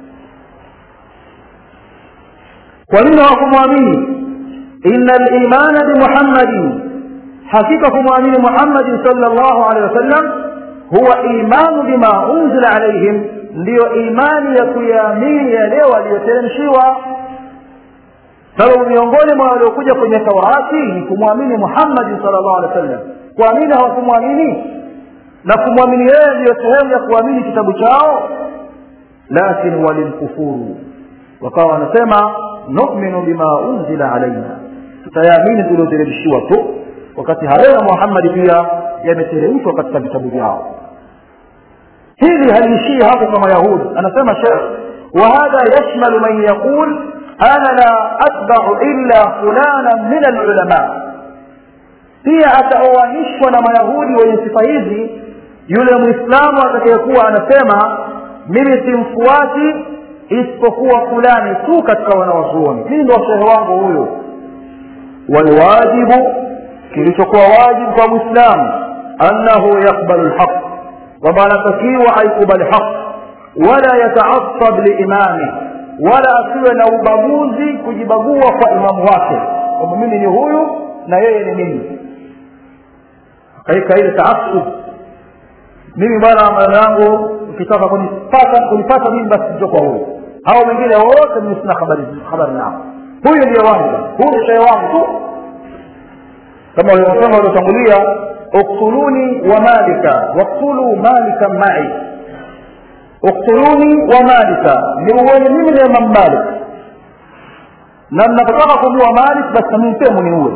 Speaker 1: kwa nini hawakumwamini ina limana bimuhammadin hakika kumwamini muhammadin sala llahu alehi wasallam huwa imanu bima unzila alaihim ndiyo imani ya kuyaamini yale waliyoteremshiwa sababu miongoni mwa waliokuja kwenye taurati ni kumwamini muhammadin sal llahu alehi wa sallam kuamini hawakumwamini na kumwamini yeye ndiyo sehemu ya kuamini kitabu chao lakin walimkufuru wakawa wanasema numinu bima unzila alaina tutayaamini tulioteremshiwa tu wakati hayo ya muhammadi pia yameteremshwa katika vitabu vyao hili haliishii hapo kama yahudi anasema shekh وهذا يشمل من يقول أنا لا أتبع إلا فلانا من العلماء pia ataoanishwa na mayahudi wenye sifa hizi yule mwislamu atakayekuwa anasema mimi simfuati isipokuwa fulani tu katika wanawazuoni mimi ndo shehe wangu huyo walwajibu kilichokuwa wajibu kwa mwislamu annahu yaqbalu lhaq kwamba anatakiwa aikubali haq wala yataasab liimami wala asiwe na ubaguzi kujibagua kwa imamu wake kwamba mimi ni huyu na yeye ni mimi akaika ile taasub mimi bwana maneno yangu ukitaka kunipata kunipata mimi basi ndio kwa huyu hao wengine wote mimi sina habari habari nao huyu ndiyo wangu huyu shehe wangu tu kama waliosema waliotangulia uktuluni wa malika waktulu malika mai uktuluni wa malika niuweni mimi na imam malik na mnapotaka kumua malik basi namimi pia muniue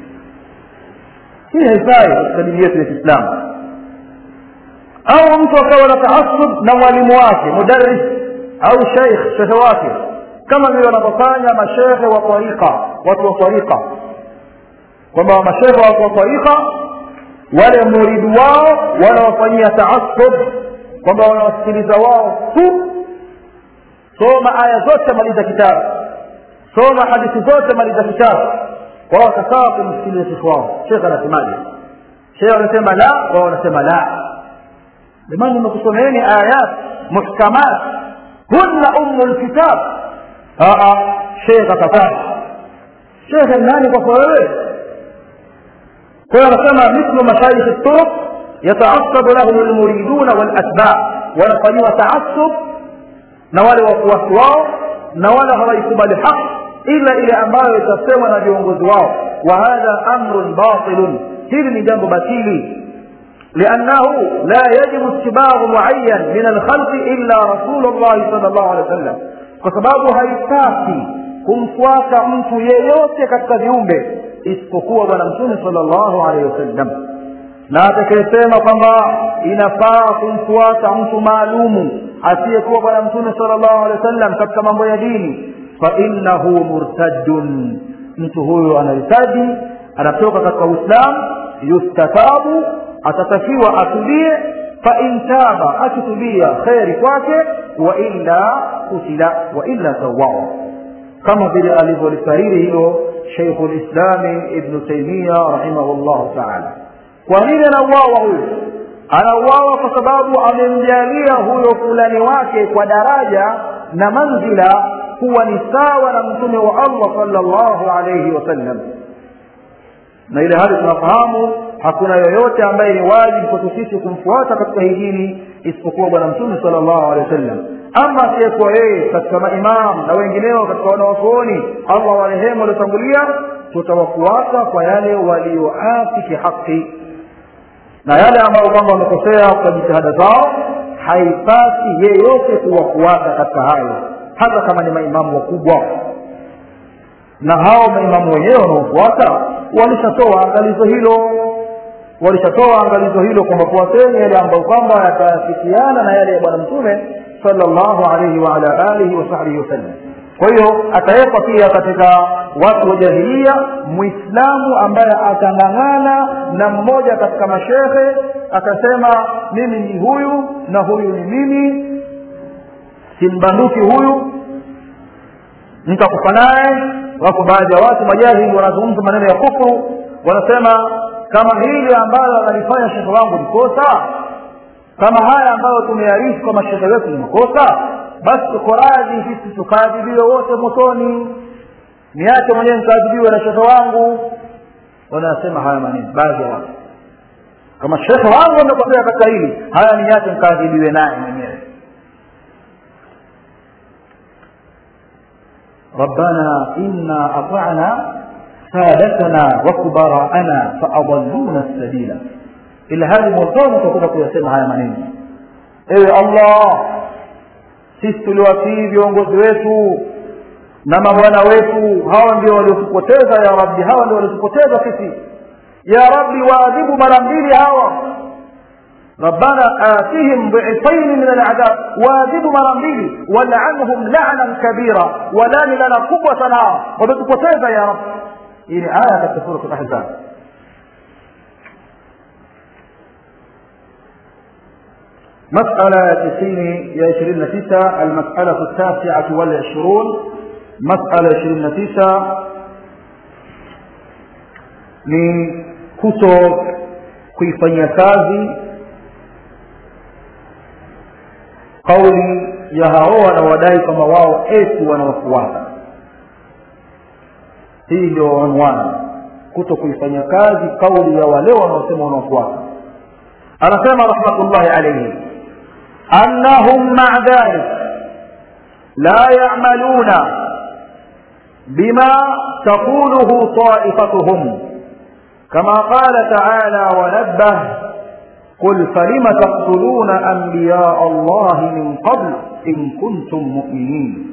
Speaker 1: hii haifai katika dini yetu ya kiislamu au mtu akawa na taasub na mwalimu wake mudaris au sheikh shehe wake kama vile wanavyofanya mashehe wa tarika watu wa tarika kwamba mashehe watu wa tarika wale muridu wao wanawafanyia taasub kwamba wanawasikiliza wao tu soma aya zote maliza kitabu soma hadithi zote maliza kitabu wao watakaa kumsikiliza shekhe wao shekhe anasemaje shekhe anasema la wao wanasema la jamani nimekusomeeni ayat muhkamat hunna umu lkitab shekhe akataa shekhe nani kwako wewe kwa hiyo anasema mithlu mashaikh turuq yataassabu lahum lmuriduna walatba wanafanyiwa taasub na wale wafuasi wao na wala hawaikubali haq ila ile ambayo itasemwa na viongozi wao wa hadha amrun batilun hili ni jambo batili لأنه لا يجب اتباع معين من الخلق إلا رسول الله صلى الله عليه وسلم فسباب haitaki kumfuata mtu yeyote katika viumbe isipokuwa bwana mtume sallallahu alaihi wasallam na atakayesema kwamba inafaa kumfuata mtu maalumu asiyekuwa bwana mtume sallallahu alaihi wasallam katika mambo ya dini fainnahu murtaddun mtu huyo anahitaji anatoka katika uislamu yustatabu atatakiwa atulie fain taba akitubia kheri kwake wailla kutila wailla sawao kama vile alivyolikariri hilo sheikhu lislami ibnu taimia rahimahullahu taala kwa nini anauawa huyu anauawa kwa sababu amemjalia huyo fulani wake kwa daraja na manzila kuwa ni sawa na mtume wa allah salllahu alaihi wasallam na ile hali tunafahamu hakuna yoyote ambaye ni wajibu kwetu sisi kumfuata katika hii dini isipokuwa bwana mtume sala llahu alehi wasallam ama asiyekuwa yeye katika maimam na wengineo katika wanawazuoni allah warehemu waliotangulia tutawafuata kwa yale walioafiki haki na yale ambayo kwamba wamekosea kwa jitihada zao haipasi yeyote kuwafuata katika hayo hata kama ni maimamu wakubwa na hao maimamu wenyewe wanaofuata walishatoa angalizo hilo walishatoa angalizo hilo kwamba fuateni yale ambayo kwamba yataafikiana na yale ya bwana mtume salllahu alaihi waala alihi wasahbihi wasallam kwa hiyo atawekwa pia katika watu wa jahilia mwislamu ambaye atang'ang'ana na mmoja katika mashehe akasema mimi ni huyu na huyu ni mimi simbanduki huyu nitakufa naye wako baadhi ya watu majahili wanazungumza maneno ya kufuru wanasema kama hili ambalo analifanya shekhe wangu ni kosa kama haya ambayo tumearifu kwa mashehe wetu ni makosa basi tuko radhi sisi tukaadhibiwe wote motoni niache mwenyewe nikaadhibiwe na shekhe wangu wanasema haya maneno baadhi ya watu kama shekhe wangu amekosea katika hili haya niache nikaadhibiwe naye mwenyewe ربنا إنا أطعنا سادتنا وكبراءنا فأضلونا السبيل إلى هذه المرتبة تقول يسمع هذا منين إيه الله sisi tuliwatii viongozi wetu na mabwana wetu hawa ndio waliotupoteza ya rabbi hawa ndio waliotupoteza sisi ya rabbi waadhibu mara mbili hawa ربنا آتهم ضعفين من العذاب واذب مرمبيلي ولعنهم لعنا كبيرا ولان لنا قوة نار وبتكتيزة يا رب إلى آية سورة الأحزاب مسألة تسين يا عشرين تسعة المسألة التاسعة والعشرون مسألة عشرين تسعة ni kuto kuifanyia kazi kauli ya hao wanaodai kwamba wao eti wanawafuata hii ndio unwani kuto kuifanyia kazi kauli ya wale wanaosema wanawafuata anasema rahmatullahi alaihi annahum maa dhalik la yamaluna bima taquluhu taifatuhum كما قال تعالى ونبه قل فلم تقتلون أنبياء الله من قبل إن كنتم مؤمنين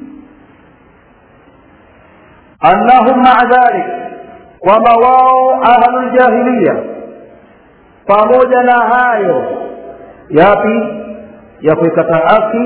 Speaker 1: أنهم مع ذلك ومواو أهل الجاهلية pamoja na hayo yapi ya kuikataa haki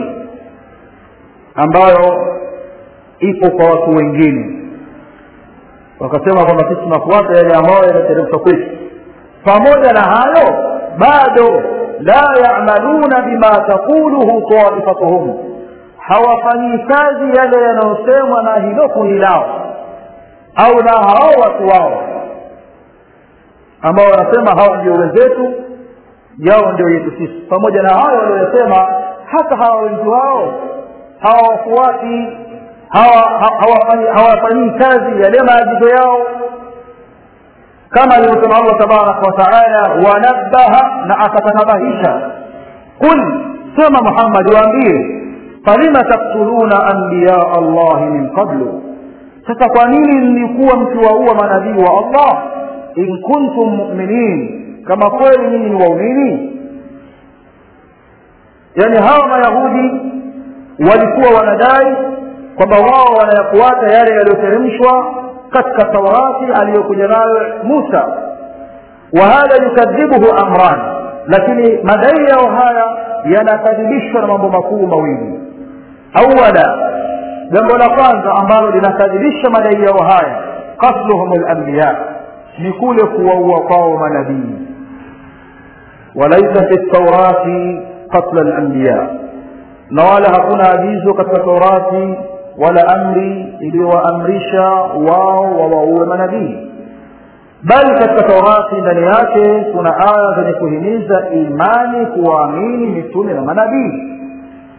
Speaker 1: ambayo ipo kwa watu wengine wakasema kwamba sisi tunafuata yale ambayo yanateremshwa kwetu pamoja na hayo bado la yamaluna bima taquluhu taifatuhum hawafanyii kazi yale yanayosemwa na hilo kundi lao au na hao watu wao ambao wanasema hawa ndio wenzetu yao ndio yetu sisi pamoja na hayo walioyasema hata hawa wengi wao hawawafuati hawafanyii kazi yale maagizo yao kama alivyosema allah tabaraka wataala wanabbaha na akatanabahisha qul sema muhammadi waambie falima taktuluna anbiyaa allahi min qablu sasa kwa nini mlikuwa mkiwaua manabii wa allah in kuntum muminin kama kweli nyinyi ni waumini yaani hawa mayahudi walikuwa wanadai kwamba wao wanayafuata yale yaliyoteremshwa katika taurati aliyokuja nayo musa wa hadha yukadhibuhu amran lakini madai yao haya yanakadhibishwa na mambo makuu mawili awala jambo la kwanza ambalo linakadhibisha madai yao haya qatluhum lambiya ni kule kuwaua kwao manabii walaisa fi taurati qatla lambiya na wala hakuna agizo katika taurati wala amri iliyowaamrisha wao wawaue manabii bali katika taurati ndani yake kuna aya zenye kuhimiza imani kuwaamini mitume na manabii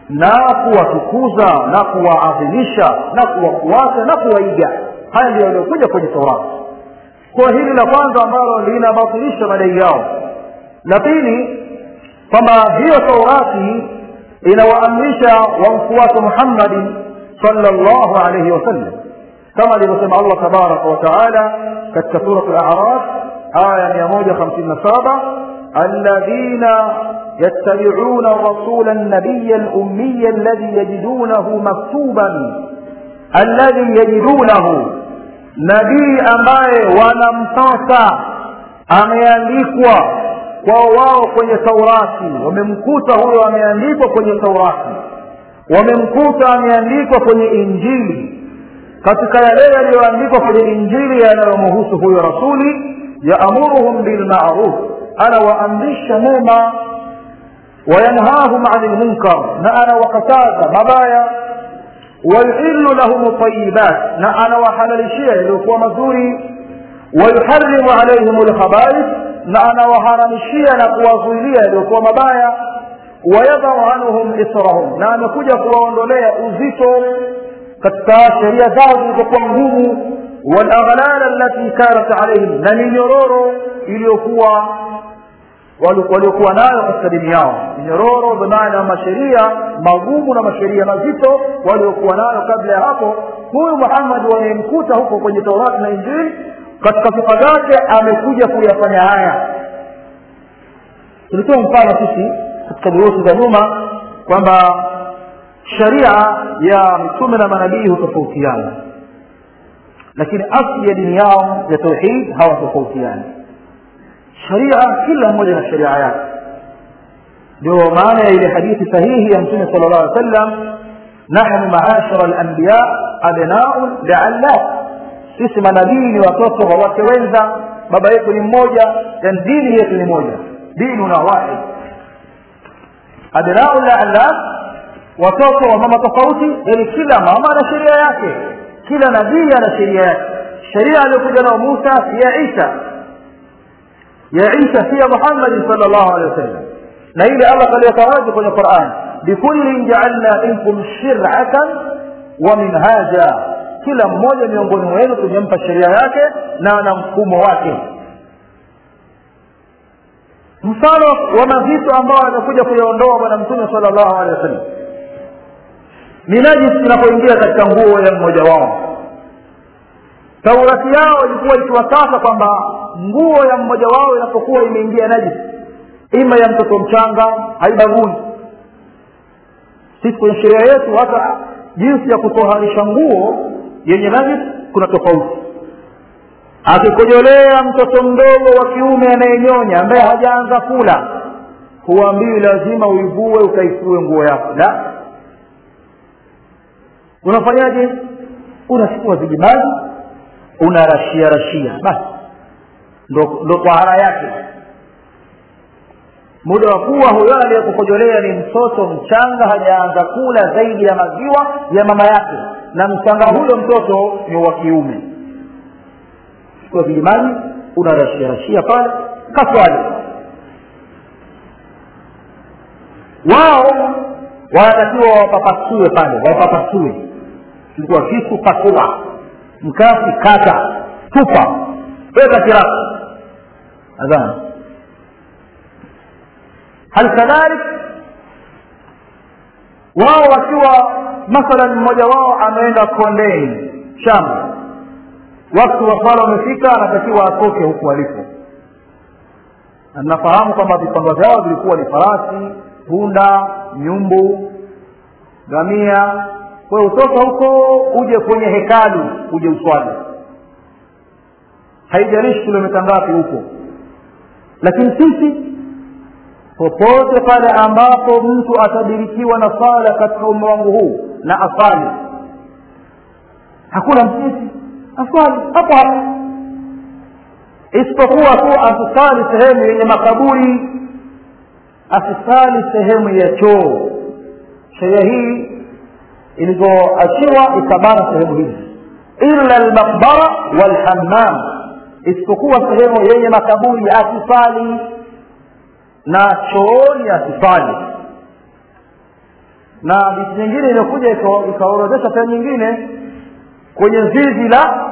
Speaker 1: na kuwatukuza na kuwaadhimisha na kuwafuata na kuwaiga haya ndio yaliyokuja kwenye taurati kwa hili la kwanza ambalo linabatilisha madai yao la pili kwamba hiyo taurati inawaamrisha wamfuate muhammadin sallallahu alayhi wasallam kama alivyosema allah tabaraka wataala katika surat al-a'raf aya mia moja hamsini na saba alladhina يتبعون الرسول النبي الأمي الذي يجدونه مكتوبا الذي يجدونه nabii ambaye wanampata ameandikwa kwao wao kwenye taurati wamemkuta huyo ameandikwa kwenye taurati wamemkuta ameandikwa kwenye injili katika yale yaliyoandikwa kwenye injili yanayomhusu huyo rasuli yaamuruhum bilmaruf anawaamrisha mema wayanhahum ani lmunkar na anawakataza mabaya wayuhilu lahum tayibat na anawahalalishia yaliyokuwa mazuri wayuharimu alaihim lkhabaith na anawaharamishia na kuwazuilia yaliyokuwa mabaya wayadhau anhum israhum na amekuja kuwaondolea uzito katika sheria zao zilizokuwa ngumu walaghlal allati kanat alaihim na minyororo iliyokuwa waliokuwa nayo katika dini yao minyororo bimaana masheria magumu na masheria mazito waliokuwa nayo kabla ya hapo huyu muhammad wamemkuta huko kwenye taurati na injili katika sifa zake amekuja kuyafanya haya tulitoa mfano sisi katika durusi za nyuma kwamba sharia ya mitume na manabii hutofautiana lakini asli ya dini yao ya tauhid hawatofautiani sharia kila mmoja na sharia yake ndio maana ya ile hadithi sahihi ya mtume sala llah alih wasallam nahnu maashara alanbiya abnaun liallah sisi manabii ni watoto wa wake wenza baba yetu ni mmoja yani dini yetu ni moja dinuna wahid abnaun liallah watoto wa mama tofauti yani kila mama ana sheria yake kila nabii ana sheria yake sheria aliyokuja nao musa si ya isa ya isa si ya muhammadin sal llahu alehi wasallam na ile allah kaliweka wazi kwenye quran bikullin jaalna minkum shiratan wa minhaja kila mmoja miongoni mwenu tumempa sheria yake na ana mfumo wake mfano wa mazito ambao amekuja kuyaondoa bwana mtume sala llahu alehi wasallam ni najis inapoingia katika nguo ya mmoja wao taurati yao ilikuwa ikiwataka kwamba nguo ya mmoja wao inapokuwa imeingia najis ima ya mtoto mchanga haibagui sisi kwenye sheria yetu hata jinsi ya kutoharisha nguo yenye najis kuna tofauti akikojolea mtoto mdogo wa kiume anayenyonya ambaye hajaanza kula huambiwi lazima uivue ukaifue nguo yako la unafanyaje unachukua vijimaji unarashia rashia basi ndo, ndo tahara yake muda wa kuwa huyo aliyekukojolea ni mtoto mchanga hajaanza kula zaidi ya maziwa ya mama yake na mchanga huyo mtoto ni wa kiume chukua vijimaji unarashia rashia pale kaswali wao wanatakiwa wapapasue pale wapapasue chukua kisu pasua mkasi kata tupa weka kirasi adhani hal kadhalik wao wakiwa mathalan mmoja wao ameenda kondeni shamba wakati wa swala umefika anatakiwa atoke huku alipo nafahamu kwamba vipando vyao vilikuwa ni farasi punda nyumbu gamia kwa hiyo utoka huko uje kwenye hekalu uje uswali haijalishi kilomita ngapi huko lakini sisi popote pale ambapo mtu atadirikiwa na sala katika umma wangu huu na asali hakuna msisi aswali hapo hapo isipokuwa tu asisali sehemu yenye makaburi asisali sehemu ya choo sheria hii ilivyoachiwa ikabana sehemu hizi illa almaqbara walhammam isipokuwa sehemu yenye makaburi asifali na chooni asifali na hadithi nyingine imekuja ikaorodhesha sehemu nyingine kwenye zizi la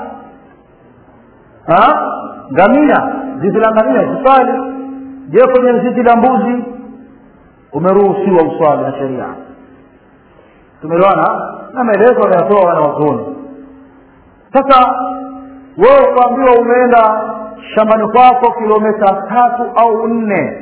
Speaker 1: ngamia zizi la ngamia uswali je kwenye zizi la mbuzi umeruhusiwa uswali na sheria tumeelewana na maelezo wanayatoa wanawazuoni sasa wewe ukaambiwa umeenda shambani kwako kilomita tatu au nne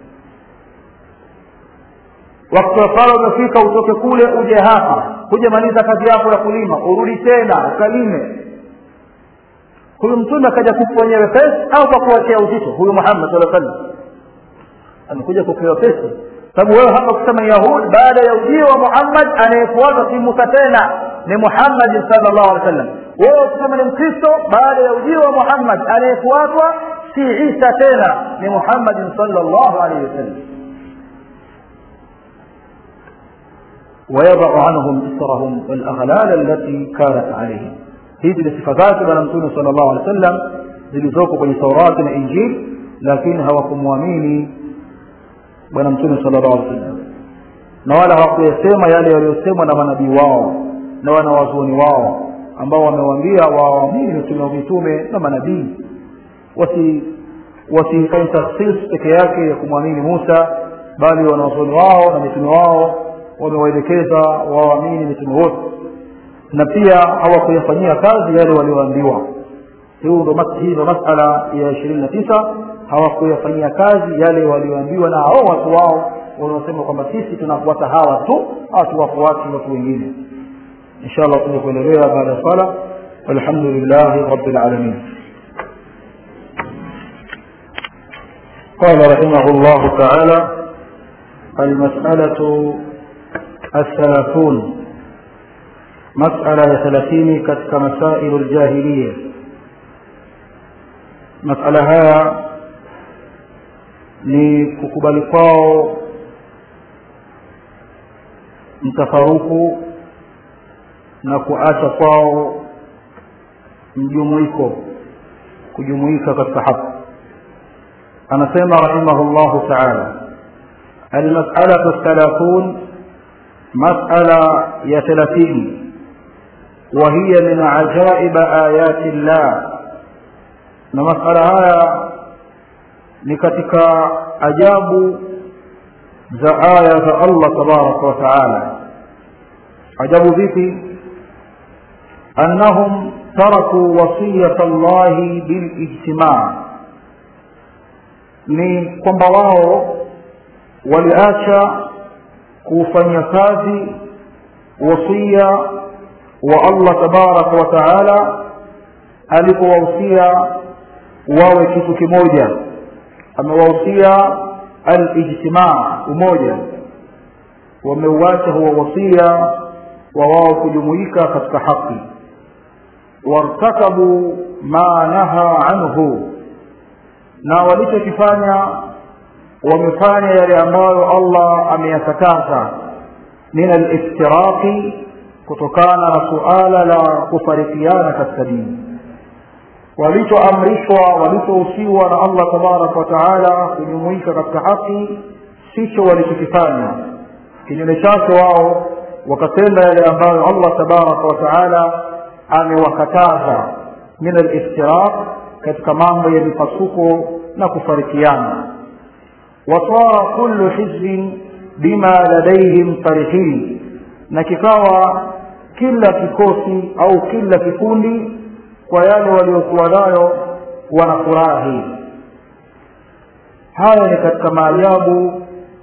Speaker 1: wakati wa sala umefika utoke kule uje hapa hujamaliza kazi yako ya kulima urudi tena ukalime huyu mtume akaja kukufanyia wepesi au kwa kuachia uzito huyu muhammad saa sallam amekuja kupewa pesa sababu wewe hapa kusema yahudi baada ya ujio wa muhammad anayefuata si musa tena ni muhammadin salllahu alehi wa sallam wewe kusema ni mkristo baada ya ujio wa muhammad anayefuatwa si isa tena ni muhammadin salllahu alaihi wasallam ويضع عنهم إصرهم والأغلال التي كانت عليهم hizi ni sifa zake bwana mtume sala llahu alehi wa sallam zilizoko kwenye taurati na injili lakini hawakumwamini bwana mtume sala llahu alehi wa sallam na wala hawakuyasema yale yaliyosemwa na manabii wao na wanawazuoni wao ambao wamewaambia waamini mitume wa mitume na manabii wasi wasifanye takhsis peke yake ya kumwamini musa bali wanawazuoni wao na mitume wao wamewaelekeza waamini mitume wote na pia hawakuyafanyia kazi yale walioambiwa hii ndo masala ya ishirini na tisa hawakuyafanyia kazi yale walioambiwa na hao watu wao wanaosema kwamba sisi tunafuata hawa tu hatuwafuati watu wengine insha allah tuja kuendelea baada ya sala walhamdulillahi rabbil alamin قال رحمه الله تعالى المسألة الثلاثون مسألة ثلاثين كتك مسائل الجاهلية مسألة هيا ni kukubali kwao mtafaruku na kuacha kwao mjumuiko kujumuika katika haki anasema rahimahullahu taala almasalatu thalathun masala ya thelathini وهي من عجائب آيات الله na masala haya ni katika ajabu za aya za Allah tabaraka wa taala ajabu vipi annahum taraku wasiyata Allahi bilijtimaa ni kwamba wao waliacha kufanya kazi wasia wa Allah tabaraka wa taala alipowahusia wawe kitu kimoja amewahusia alijtimaa umoja wameuacha huwa wasia wa wao kujumuika katika haki wartakabu ma naha anhu na walichokifanya wamefanya yale ambayo allah ameyakataza min aliftiraqi kutokana na suala la kufarikiana katika dini walichoamrishwa walichohusiwa na allah tabaraka wa taala kujumuika katika haki sicho walichokifanya kinyume chake wao wakatenda yale ambayo allah tabaraka wa taala amewakataza min aliftiraq katika mambo ya mipasuko na kufarikiana wasara kullu hizbin bima ladaihim farihin na kikawa kila kikosi au kila kikundi kwa yale waliokuwa nayo wanafurahi haya ni katika maajabu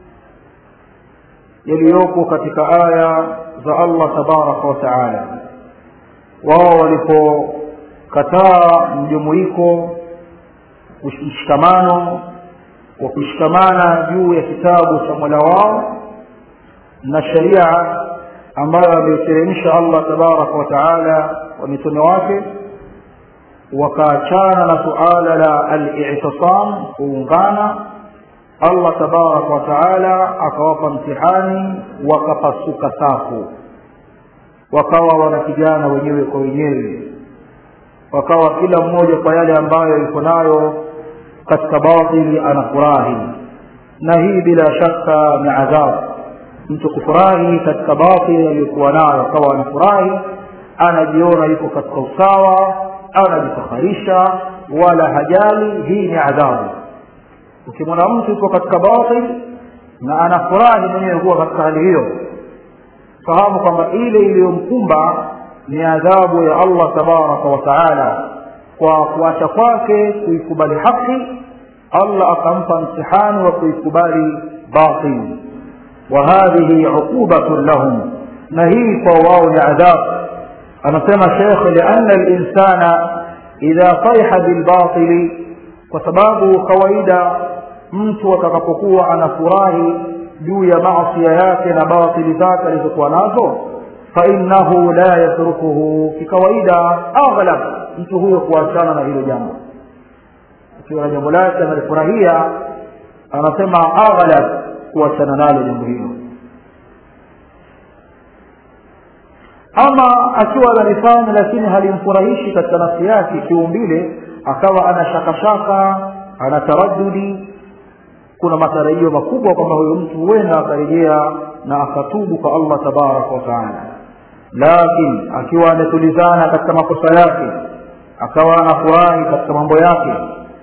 Speaker 1: yaliyoko katika aya za allah tabaraka wa taala wao walipokataa mjumuiko mshikamano wa kushikamana juu ya kitabu cha mola wao na sharia ambayo ameiteremsha allah tabaraka wa taala wa mitume wake wakaachana na suala la al-i'tisam kuungana allah tabaraka wa taala akawapa mtihani wakapasuka safu wakawa wanapigana wenyewe kwa wenyewe wakawa kila mmoja kwa yale ambayo yuko nayo katika batili anafurahi na hii bila shaka ni adhabu mtu kufurahi katika batili aliyokuwa nayo akawa anafurahi anajiona yuko katika usawa anajifakharisha wala hajali hii ni adhabu ukimwona mtu yuko katika batil na anafurahi mwenyewe kuwa katika hali hiyo fahamu kwamba ile iliyomkumba ni adhabu ya allah tabaraka wa taala kwa kuacha kwake kuikubali haki allah akampa mtihani wa kuikubali batil wa hadhihi uqubatun lahum na hii kwa wao ni adhabu anasema shekh liana linsana idha fariha bilbatili kwa sababu kawaida mtu atakapokuwa anafurahi juu ya maasia yake na batili zake alizokuwa nazo fainahu la yatrukuhu kikawaida aghlab mtu huyo kuachana na hilo jambo akiwa na jambo lake analifurahia anasema aghlab kuachana nalo jambo hilo ama akiwa analifanya lakini halimfurahishi katika nafsi yake kiumbile akawa ana shakashaka ana taradudi kuna matarajio makubwa kwamba huyo mtu huenda akarejea na akatubu kwa allah tabaraka wataala lakini akiwa ametulizana katika makosa yake akawa anafurahi katika mambo yake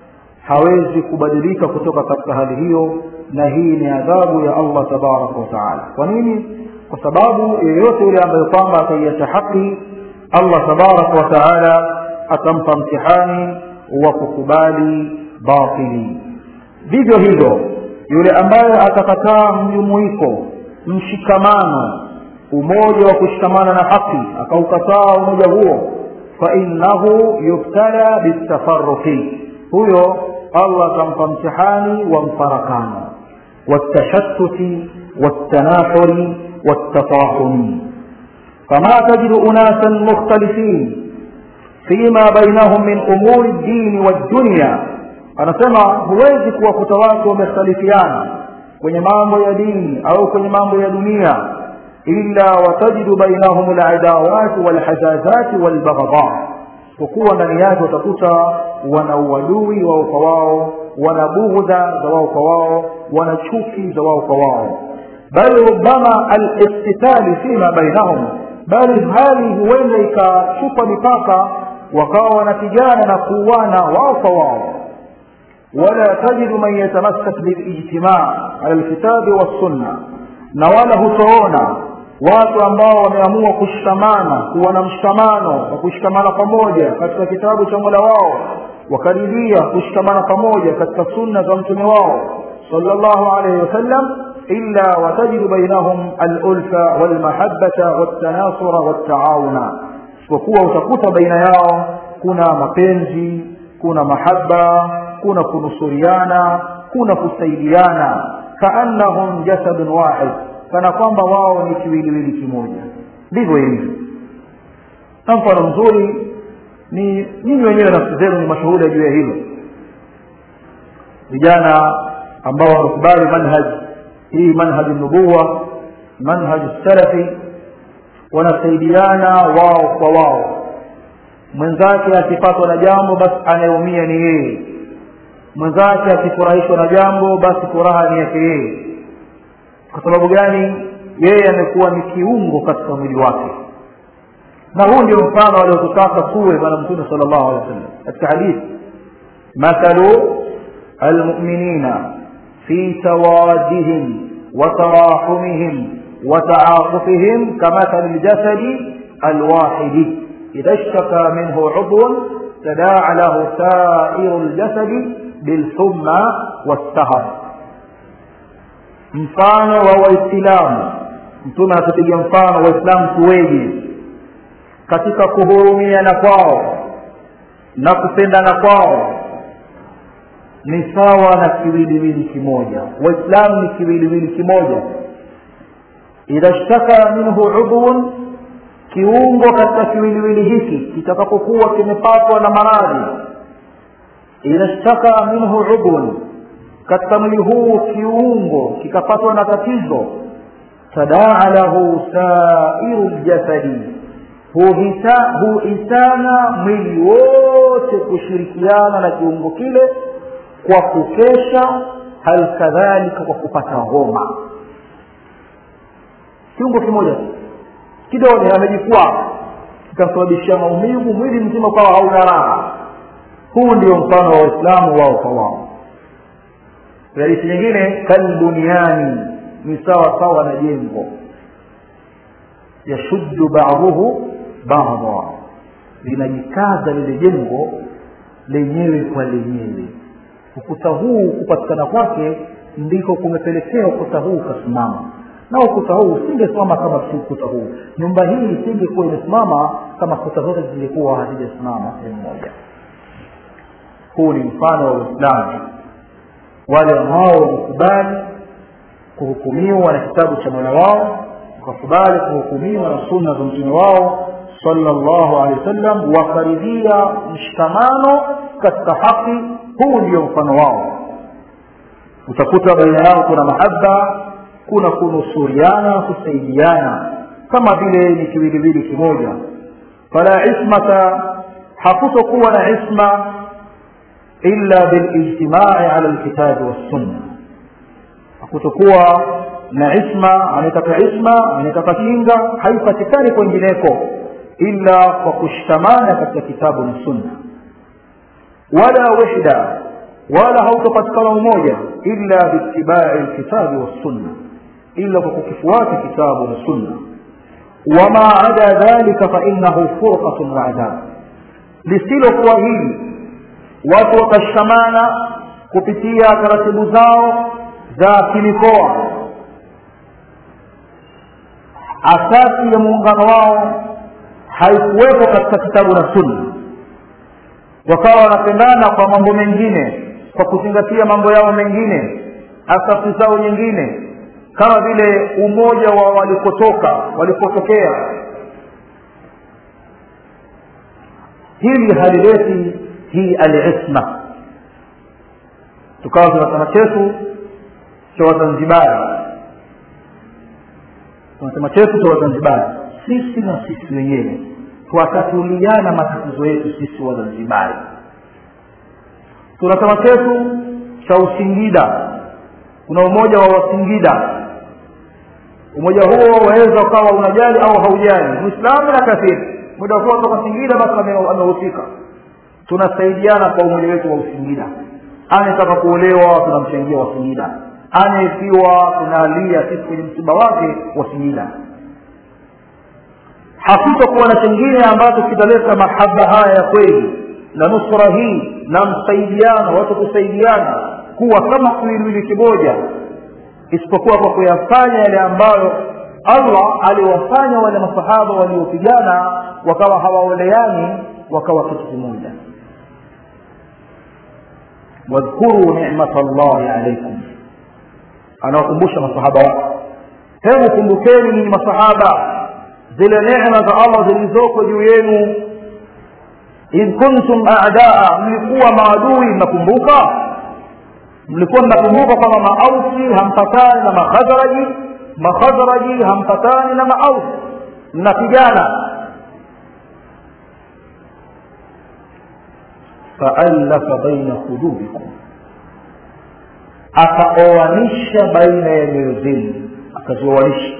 Speaker 1: hawezi kubadilika kutoka katika hali hiyo na hii ni adhabu ya allah tabaraka wataala kwa nini kwa sababu yeyote yule ambaye kwamba ataiacha haki allah tabaraka wataala atampa mtihani wa kukubali batili vivyo hivyo yule ambaye atakataa mjumuiko mshikamano umoja wa kushikamana na haki akaukataa umoja huo fainahu yubtala bitafaruki huyo allah atampa mtihani wa mfarakano watashattuti والتناحر والتطاحن فما تجد أناسا مختلفين فيما بينهم من أمور الدين والدنيا anasema huwezi kuwakuta watu wamekhtalifiana kwenye mambo ya dini au kwenye mambo ya dunia illa watajidu bainahum ladawati walhazazati walbaghdha kukuwa ndani yake utakuta wana uadui wao kwa wao wana bughudha za wao kwa wao wana chuki za wao kwa wao bal rubama aliktitali fima bainahum bali hali huenda ikachupa mipaka wakawa wanapigana na kuuana wao kwa wao wala tajidu man yatamassak bilijtimaa ala lkitabi wassunna na wala hutoona watu ambao wameamua kushikamana kuwa na mshikamano wa kushikamana pamoja katika kitabu cha mola wao wakaridhia kushikamana pamoja katika sunna za mtume wao sallallahu alaihi wasallam illa watajidu bainahum alulfa walmahabata waltanasura waltaawuna isipokuwa utakuta baina yao kuna mapenzi kuna mahaba kuna kunusuriana kuna kusaidiana kaannahum jasadun wahid kana kwamba wao ni kiwiliwili kimoja ndivyo ilivyo na mfano mzuri ni nyinyi wenyewe nafsi zenu ni mashuhuda juu ya hilo vijana ambao wamekubali manhaj hii manhaji nubuwa manhaji salafi wanasaidiana wao kwa wao mwenzake akipatwa na jambo basi anayeumia ni yeye mwenzake akifurahishwa na jambo basi furaha ni yake yeye kwa sababu gani yeye amekuwa ni kiungo katika mwili wake na huu ndio mfano aliotutaka tuwe bwana mtume sala llahu alehi wa sallam katika hadithi mathalu almuminina fi tawadihim وتراحمهم وتعاطفهم كمثل الجسد الواحد إذا اشتكى منه عضو تداعى له سائر الجسد بالحمى والسهر mfano wa waislamu mtume anatupiga mfano waislamu tuweje katika kuhurumiana kwao na kupendana kwao ni sawa na kiwiliwili kimoja waislamu ni kiwiliwili kimoja idha shtaka minhu udhun kiungo katika kiwiliwili hiki kitakapokuwa kimepatwa na maradhi idha shtaka minhu udhun katika mwili huu kiungo kikapatwa na tatizo tadaa lahu sairu ljasadi huhisana mwili wote kushirikiana na kiungo kile kwa kukesha hal kadhalika kwa kupata homa kiungo kimoja kidole amejikwaa kikamsababishia maumivu mwili mzima ukawa hauna raha huu ndio mfano wa waislamu wao kwa wao hadithi nyingine kalbuniani ni sawa sawa na jengo yashuddu baduhu bada linajikaza lile jengo lenyewe kwa lenyewe ukuta huu kupatikana kwake ndiko kumepelekea ukuta huu ukasimama na ukuta huu usingesimama kama si ukuta huu nyumba hii isingekuwa imesimama kama kuta zote zingekuwa hazijasimama sehemu moja huu ni mfano wa uislamu wale ambao wamekubali kuhukumiwa na kitabu cha mola wao wakakubali kuhukumiwa na sunna za mtume wao sallallahu alaihi wasallam wakaridhia mshikamano katika haki huu ndio mfano wao utakuta baina yao kuna mahaba kuna kunusuriana kusaidiana kama vile ni kiwiliwili kimoja fala ismata hakutokuwa na isma illa bilijtimai ala lkitabi wassunna hakutokuwa na isma anayetaka isma anayetaka kinga haipatikani kwengineko illa kwa kushikamana katika kitabu na sunna wala wahda wala hautopatikana umoja illa biitibai lkitabi wassunna illa kwa kukifuata kitabu na sunna wama ada dhalika fainahu furqatun wa adab lisilokuwa hili watu wakashikamana kupitia taratibu zao za kimikoa asasi ya muungano wao haikuwepo katika kitabu na sunna wakawa wanapendana kwa mambo mengine kwa kuzingatia mambo yao mengine asasi zao nyingine kama vile umoja wa walikotoka walipotokea hili halileti hii alisma tukawa tuna chama chetu cha wazanzibari tuna chama chetu cha wazanzibari sisi na sisi wenyewe twatatuliana matatizo yetu sisi wazanzibari tuna chama chetu cha usingida kuna umoja wa wasingida umoja huo waweza ukawa unajali au haujali muislamu na kafiri muda kuwa toka singida basi amehusika tunasaidiana kwa umoja wetu wa usingida anayetaka kuolewa tunamchangia wasingida anayefiwa tunalia sisi kwenye msiba wake wasingida hakutakuwa na chengine ambacho kitaleta mahaba haya ya kweli na nusra hii na msaidiano watu kusaidiana kuwa kama kiwiliwili kimoja isipokuwa kwa kuyafanya yale ambayo allah aliwafanya wale masahaba waliopigana wakawa hawaoleani wakawa kitu kimoja wadhkuru nicmata llahi alaikum anawakumbusha masahaba wake hebu kumbukeni ninyi masahaba zile neema za allah zilizoko juu yenu idh kuntum adaa mlikuwa maadui mnakumbuka mlikuwa mnakumbuka kwamba maausi hampatani na makhazraji makhazraji hampatani na maausi mnapigana faallafa baina qulubikum akaoanisha baina ya nyoyo zenu akazioanisha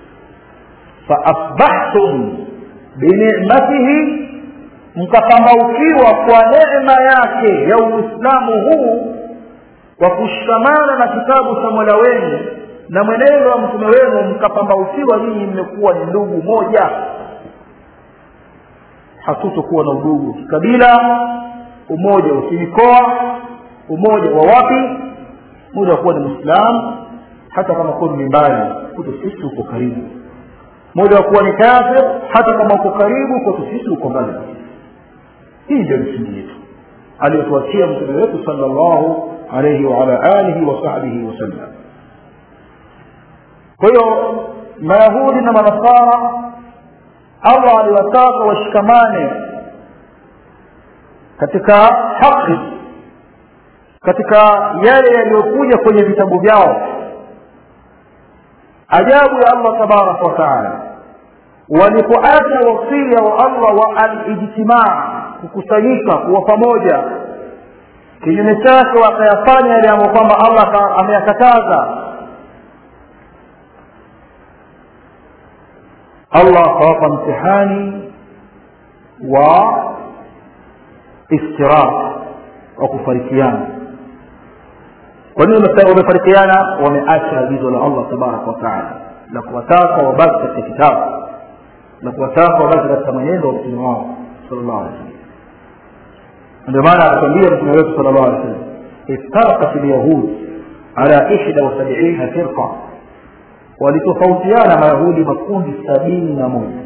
Speaker 1: faasbahtum binicmatihi mkapambaukiwa kwa neema yake ya uislamu huu kwa kushikamana na kitabu cha mola wenu na mwenendo wa mtume wenu mkapambaukiwa nyinyi mmekuwa ni ndugu moja hatutokuwa na udugu kikabila umoja wa kimikoa umoja wa wapi muda wa kuwa ni mwislamu hata kama kuwa ni mbali kuto sisi uko karibu muda wa kuwa ni kafir hata kama uko karibu kwetu sisi uko mbali hii ndio misingi yetu aliyotuachia mtume wetu sala llahu alaihi waala alihi wasahbihi wasallam kwa hiyo mayahudi na manasara allah aliwataka washikamane katika haki katika yale yaliyokuja kwenye vitabu vyao ajabu ya allah tabaraka wataala walipoacha wasia wa allah wa alijtimaa kukusanyika kuwa pamoja kinyume chake wakayafanya yale ambayo kwamba allah ameyakataza allah akawapa mtihani wa iftirak wa kufarikiana kwa nini wamefarikiana wameacha agizo la allah tabaraka wataala la kuwataka wabaki katika kitabu la kuwataka wabaki katika mwenendo wa mtume wao sallallahu alaihi wasallam ndio maana akatwambia mtume wetu sallallahu alaihi wasallam iftarakat alyahud ala ihda wasabiina firqa walitofautiana mayahudi makundi sabini na moja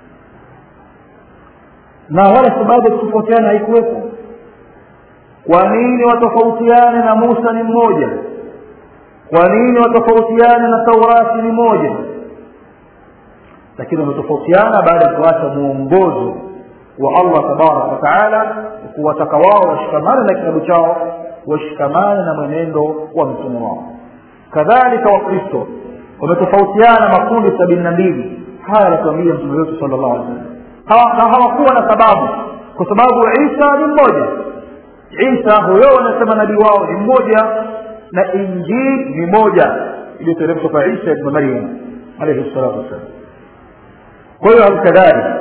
Speaker 1: na wala sababu ya kutofautiana haikuwepo kwa nini watofautiane na musa ni mmoja kwa nini watofautiane na taurati ni moja lakini wametofautiana baada ya kuacha mwongozo wa allah tabaraka wataala kuwataka wao washikamane na kitabu chao washikamane na mwenendo wa mtume wao kadhalika wakristo wametofautiana makundi sabini na mbili haya anatuambia mtume wetu sala llahu alih wasallam na hawakuwa na sababu kwa sababu isa ni mmoja isa huyo wanasema nabii wao ni mmoja na injili ni moja iliyoteremshwa kwa isa ibnu maryam alaihi salatu wassalam kwa hiyo halikadhalika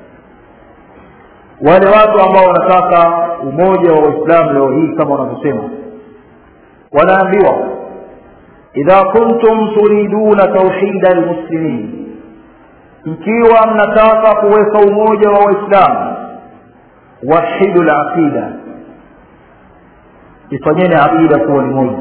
Speaker 1: wale watu ambao wanataka umoja wa waislamu leo hii kama wanavyosema wanaambiwa idha kuntum turiduna tauhida lmuslimin mkiwa mnataka kuweka umoja wa waislamu wahidu laqida ifanyeni aqida kuwa ni moja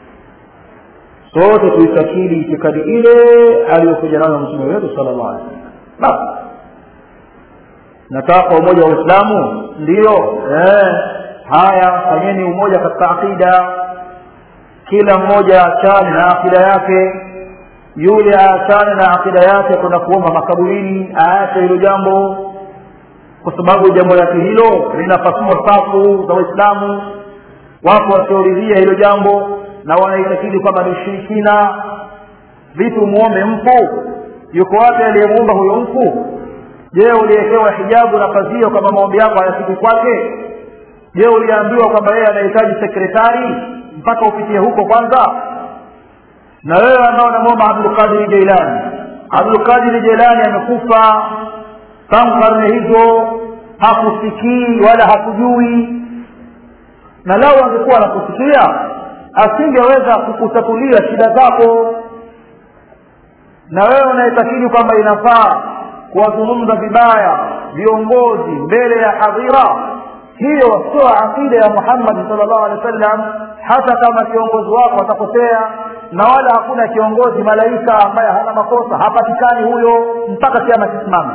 Speaker 1: sote tuitakidi itikadi ile aliyokuja nayo mtume wetu sala llahu alih wasallam basi nataka umoja wa uislamu ndiyo eh, haya fanyeni umoja katika aqida kila mmoja achane na akida yake yule aachane na akida yake kwenda kuomba makaburini aache hilo jambo kwa sababu jambo lake hilo linapasua safu za waislamu wapo wasioridhia hilo jambo na wanaitakidi kwamba ni ushirikina vipi umuombe mfu yuko wapi aliyemuumba huyo mfu je uliwekewa hijabu na pazio kwamba maombi yako hayafiki kwake je uliambiwa kwamba yeye anahitaji sekretari mpaka upitie huko kwanza na wewe ambao unamwomba abdulqadiri jeilani abdulqadiri jeilani amekufa tangu karne hizo hakusikii wala hakujui na lau angekuwa anakusikia asingeweza kukutatulia shida zako na wewe unayetakidi kwamba inafaa kuwazungumza vibaya viongozi mbele ya hadhira hiyo sio aqida ya muhammadi sal llahu alehi wa sallam hata kama kiongozi wako atakosea na wala hakuna kiongozi malaika ambaye hana makosa hapatikani huyo mpaka kiama kisimame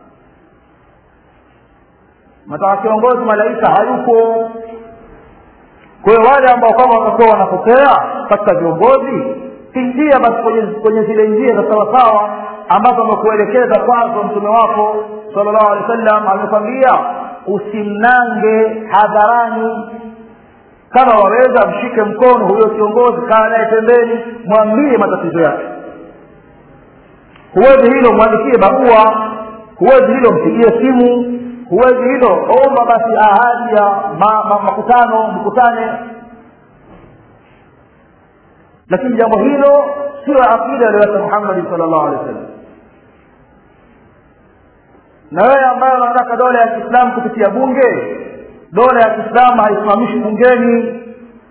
Speaker 1: nataka kiongozi malaika hayupo kwa hiyo wale ambao kama watakuwa wanakosea katika viongozi pitia basi kwenye, kwenye zile njia za sawasawa ambazo amekuelekeza kwazo mtume wako sala llahu alehi wa sallam amekwambia usimnange hadharani kama waweza mshike mkono huyo kiongozi kaa naye pembeni mwambie matatizo yake huwezi hilo mwandikie barua huwezi hilo mpigie simu huwezi hilo omba basi ahadi ya ma, ma, makutano mkutane lakini jambo hilo sio aqida aliyoweka muhammadi sal llahu alehi wa sallam na wewe ambaye unataka dola ya kiislamu kupitia bunge dola ya kiislamu haisimamishi bungeni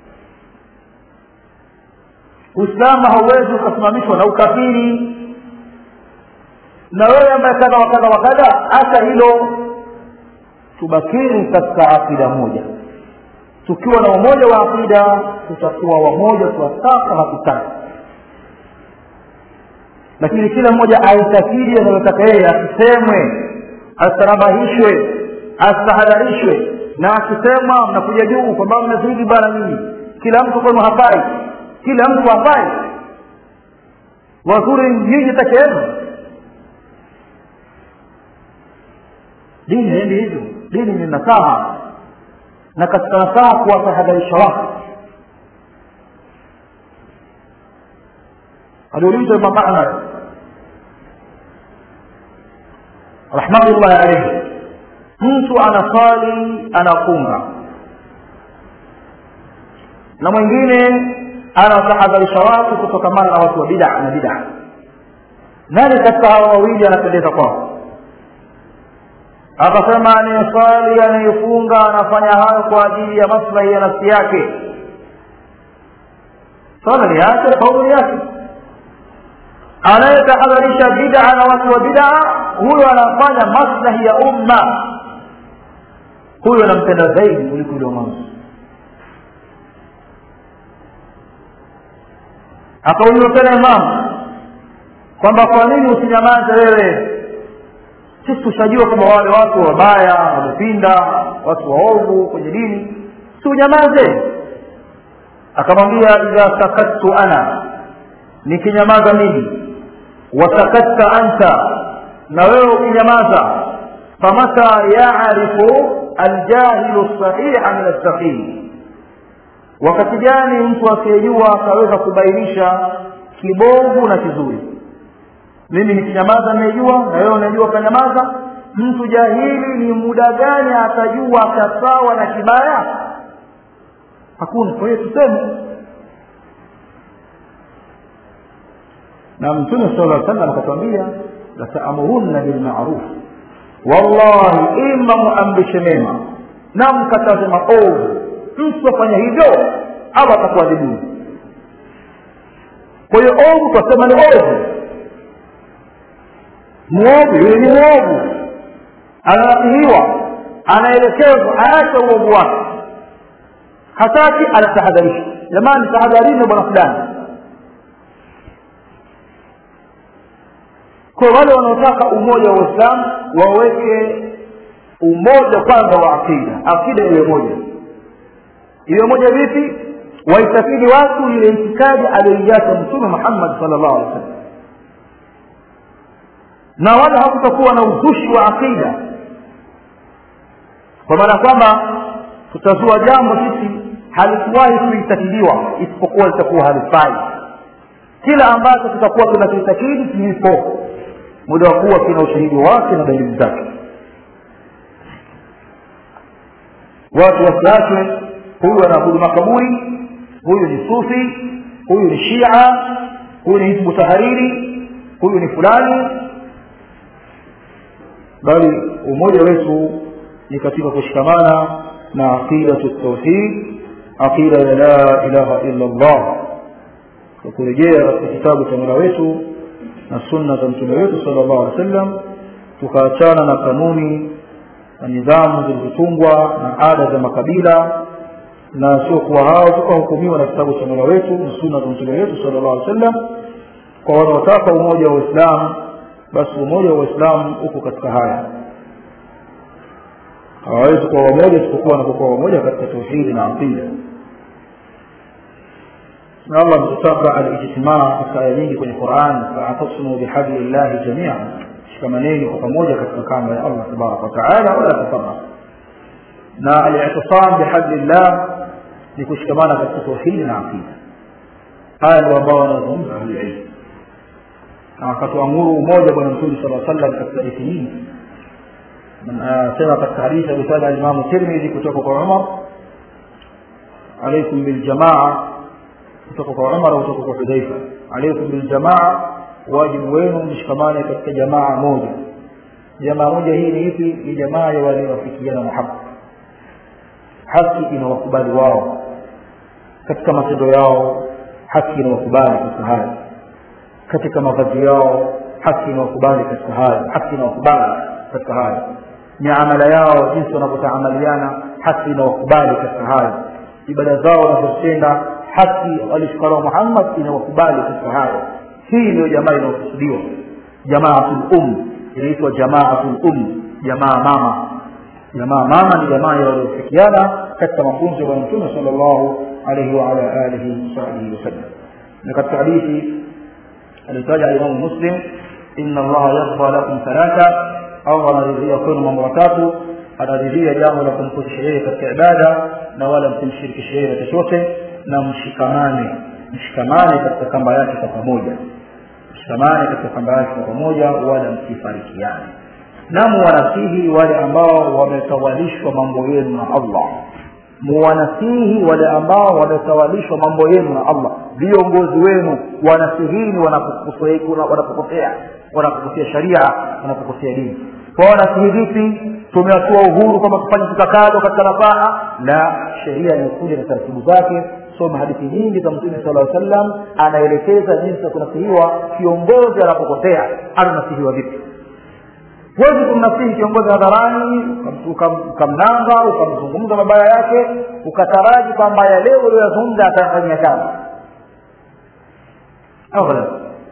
Speaker 1: uislamu hauwezi ukasimamishwa na ukafiri na wewe ambaye kadha wa kadha wa kadha hata hilo tubakini katika aqida moja tukiwa na umoja wa aqida tutakuwa wamoja tuwataka hatutaki lakini kila mmoja aitakidi anayotaka yeye asisemwe asitarabahishwe asitahadharishwe na akisema mnakuja juu kwamba mmezidi bana nyinyi kila mtu kwenu hafai kila mtu hafai wazuri nyinyi peke yenu dini endi hivyo dini ni nasaha na katika nasaha kuwatahadharisha watu aliulizwa imam ahmad rahmatullahi alaihi mtu anasali anafunga na mwingine anatahadharisha watu kutokamana na watu wa bida na bida nani katika hawa wawili anapendeza kwao akasema anayeswali anayefunga anafanya hayo kwa ajili ya maslahi ya nafsi yake swala ni yake kauli yake anayetahadharisha bid'a na watu wa bid'a huyo anafanya maslahi ya umma huyo anampenda zaidi kuliko yule mwanzo akauliwa tena imamu kwamba kwa nini usinyamaze wewe sisi tushajua kwamba wale watu wabaya wamepinda watu waovu kwenye dini si unyamaze akamwambia idha sakattu ana nikinyamaza mimi wasakatta anta na wewe ukinyamaza famata yarifu aljahilu sahiha min alsaqim wakati gani mtu asiyejua akaweza kubainisha kibovu na kizuri mimi nikinyamaza naijua na wewe unajua ukanyamaza mtu jahili ni muda gani atajua kasawa na kibaya hakuna kwa hiyo tuseme na mtume sala lla sallam akatwambia lataamurunna bilmaruf wallahi ima muamrishe mema na mkataze maovu mtu afanya hivyo au atakuadhibuni kwa hiyo ovu twasema ni ovu mwovu yule ni mwovu ananasihiwa anaelekezwa aache uovu wake hataki anatahadharisha jamani tahadharini bwana fulani kwa wale wanaotaka umoja wa uislamu waweke umoja kwanza wa akida akida iwe moja iwe moja vipi waitakidi watu ile itikadi aliyoiacha mtume muhammad sal llahu alih wa sallam na wala hakutakuwa na uzushi wa aqida kwa maana kwamba tutazua jambo sisi halikuwahi kuitakiliwa isipokuwa litakuwa halifai kila ambacho tutakuwa tunakiitakidi kiipo muda wa kuwa kina ushahidi wake na dalili zake watu wasiachwe huyu anaabudu makaburi huyu ni sufi huyu ni shia huyu ni hizbu tahariri huyu ni fulani bali umoja wetu ni katika kushikamana na aqidatu tauhid aqida ya la ilaha illa allah kwa kurejea katika kitabu cha mola wetu na sunna za mtume wetu sala llahu alehi wa sallam tukaachana na kanuni na nidhamu zilizotungwa na ada za makabila na sio kuwa hao tukahukumiwa na kitabu cha mola wetu na sunna za mtume wetu sala llahu alehi wa sallam kwa wanaotaka umoja wa uislamu basi umoja wa uislamu uko katika haya hawawezi kuwa wamoja isipokuwa wanapokuwa wamoja katika tauhidi na aqida na allah ametutaka alijtimaa katika aya nyingi kwenye quran faatasimu bihabli llahi jamia shikamaneni kwa pamoja katika kamba ya allah tabaraka wataala wala tafaraq na alitisam bihabli llah ni kushikamana katika tauhidi na aqida haya ndio ambao wanazungumza ahlulilmu na akatuamuru umoja bwana mtume sala sallam katika hadithi hii sema katika hadithi alitaja alimamu tirmidhi kutoka kwa umar alaikum biljamaa kutoka kwa umar kutoka kwa hudhaifa alaikum biljamaa wajibu wenu mshikamane katika jamaa moja jamaa moja hii ni ipi ni jamaa ya waliowafikiana na haki haki inawakubali wao katika matendo yao haki inawakubali katika haya katika mavazi yao haki inawakubali katika haya haki inawakubali katika haya miamala yao jinsi wanavyotaamaliana haki inawakubali katika haya ibada zao wanazotenda haki alishikanao muhammad inawakubali katika haya hii ndiyo jamaa inayokusudiwa jamaatul um inaitwa jamaatul um jamaa mama jamaa mama ni jamaa ya waliofikiana katika mafunzo ya bwana mtume sala llahu alaihi waala alihi wasahbihi wasallam na katika hadithi alitaja alimamu muslim inna allaha yarda lakum thalatha allah anaridhia kwenu mambo matatu anaridhia jambo la kumkutisha yeye katika ibada na wala msimshirikishe yeye na chochote na mshikamane mshikamane katika kamba yake kwa pamoja mshikamane katika kamba yake kwa pamoja wala msifarikiane na muwanasihi wale ambao wametawalishwa mambo yenu na allah muwanasihi wale ambao wametawalishwa mambo yenu na allah viongozi wenu wanasihini wanapokosea wanapokosea sharia wanapokosea dini kwao nasihi vipi tumewatua uhuru kwamba tufanye tutakazo katika nafaa la sheria imekuja na taratibu zake soma hadithi nyingi za mtume sala llaw sallam anaelekeza jinsi ya kunasihiwa kiongozi anapokosea ananasihiwa vipi huwezi kumnasihi kiongozi hadharani ukamnanga ukamzungumza mabaya yake ukataraji kwamba ya leo ulioyazungumza atafanyia kazi abada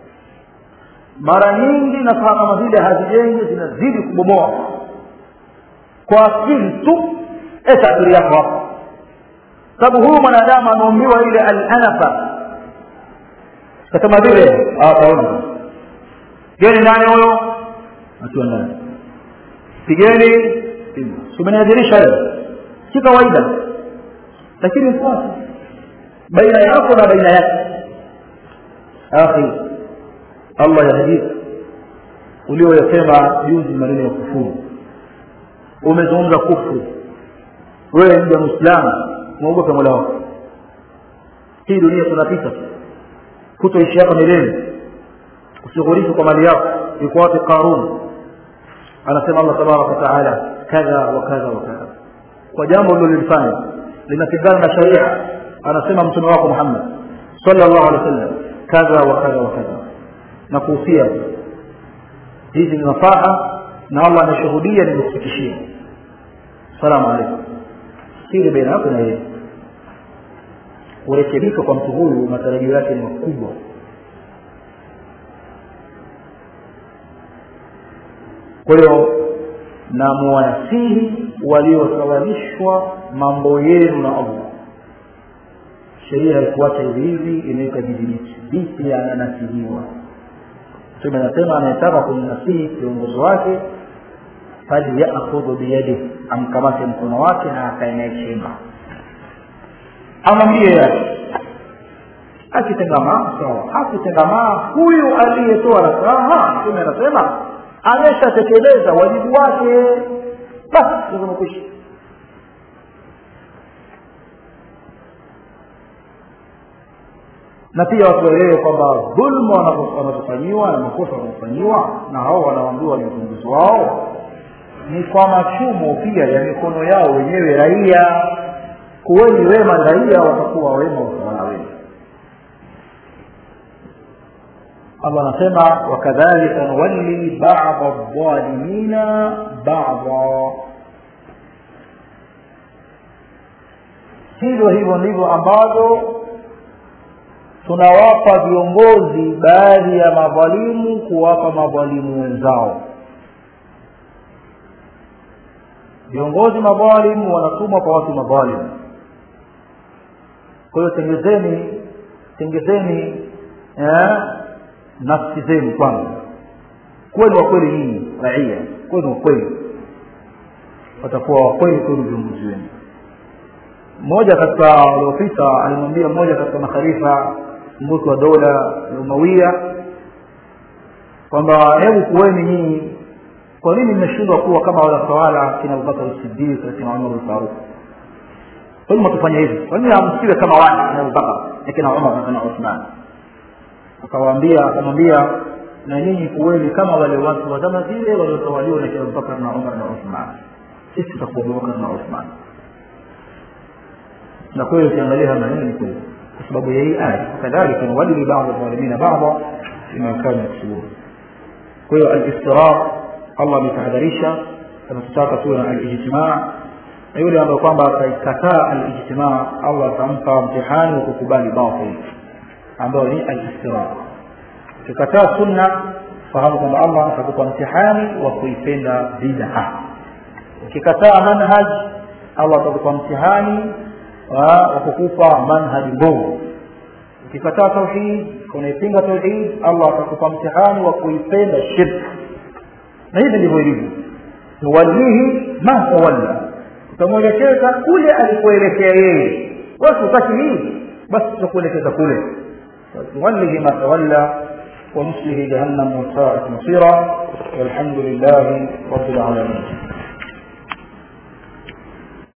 Speaker 1: mara nyingi nasaha kama zile hazijengi zinazidi kubomoa kwa akili tu etabiri yako hapo sababu huyu mwanadamu ameumbiwa ile alanafa kasema vile ataona geni nani huyo akiwa ndani pigeni umeniadhirisha leo si kawaida lakini mfuate baina yako na baina yake akhi allah yahdika ulioyasema juzi maneno ya kufuru umezungumza kufru wewe mja mwislamu mwogope mola wako hii dunia tunapita tu kutoishi hapa milele usighuriki kwa mali yako yuko wapi qarun anasema allah tabaraka wataala kadha wa kadha wa kadha kwa jambo lilolifanya linapingana na sharia anasema mtume wako muhammad sallallahu alaihi wasallam kadha wa kadha wa kadha na kuhusia hizi ni nafaha na allah anashuhudia nimekufikishia salamu alaikum siri baina yako na yeye kurekebika kwa mtu huyu matarajio yake ni makubwa kwa hiyo na muwanasihi waliosawalishwa mambo yenu na allah sheria haikuacha hivi hivi imeweka jidhibiti vipi ananasihiwa mtume anasema anayetaka kumnasihi kiongozi wake falyakhudhu biyadihi amkamate mkono wake na akae naye chemba amwambie yake akitengamaa sawa akitengamaa huyu aliyetoa nasaha mtume anasema ameshatekeleza wajibu wake basi umekwisha na pia watu waelewe kwamba dhulma wanazofanyiwa na makosa wanazofanyiwa na hao wanaambiwa ni viongozi wao ni kwa machumo pia ya mikono yao wenyewe raia kuweni wema raia watakuwa wema watawala wenu allah anasema wakadhalika nuwalli bada dhalimina bada hivyo hivyo ndivyo ambavyo tunawapa viongozi baadhi ya madhalimu kuwapa madhalimu wenzao viongozi madhalimu wanatumwa kwa watu madhalimu kwa hiyo tengezeni tengezeni eh, nafsi zenu kwanza kuweni wakweli nyinyi raia kuweni wakweli watakuwa wakweli kwenu viongozi wenu mmoja katika waliopita alimwambia mmoja katika makhalifa mbuki wa dola ya umawia kwamba hebu kuweni nyinyi kwa nini mmeshindwa kuwa kama wale watawala kina abubakar sidiq na kina umar lfaruk kwa nini mwatufanya hivi kwa nini hamsiwe kama wale kina abubakar na kina umar na kina uthman akawaambia akamwambia na nyinyi kuweni kama wale watu wa zama zile waliotawaliwa na kina abubakar na umar na uthman sisi tutakuwa abubakar na uthman na kweli ukiangalia haya maneno ni kweli kwa sababu ya hii aya kadhalika nuwadili bada dhalimina bada fima kanu yaksubun kwa hiyo alistirar allah ametahadharisha anatutaka tuwe na alijtimaa na yule ambaye kwamba ataikataa alijtimaa allah atampa mtihani wa kukubali batil ambayo ni alistirar ukikataa sunna fahamu kwamba allah atakupa mtihani wa kuipenda bid'a ukikataa manhaj allah atakupa mtihani wa kukupa manhaji mbovu ukikataa tauhid unaipinga tauhid allah atakupa mtihani wa kuipenda shirk na hivi ndivyo ilivyo nuwallihi ma tawalla utamwelekeza kule alikuelekea yeye wasi utaki hii basi tutakuelekeza kule nuwallihi ma tawalla ونصله جهنم وساءت مصيرا والحمد لله رب العالمين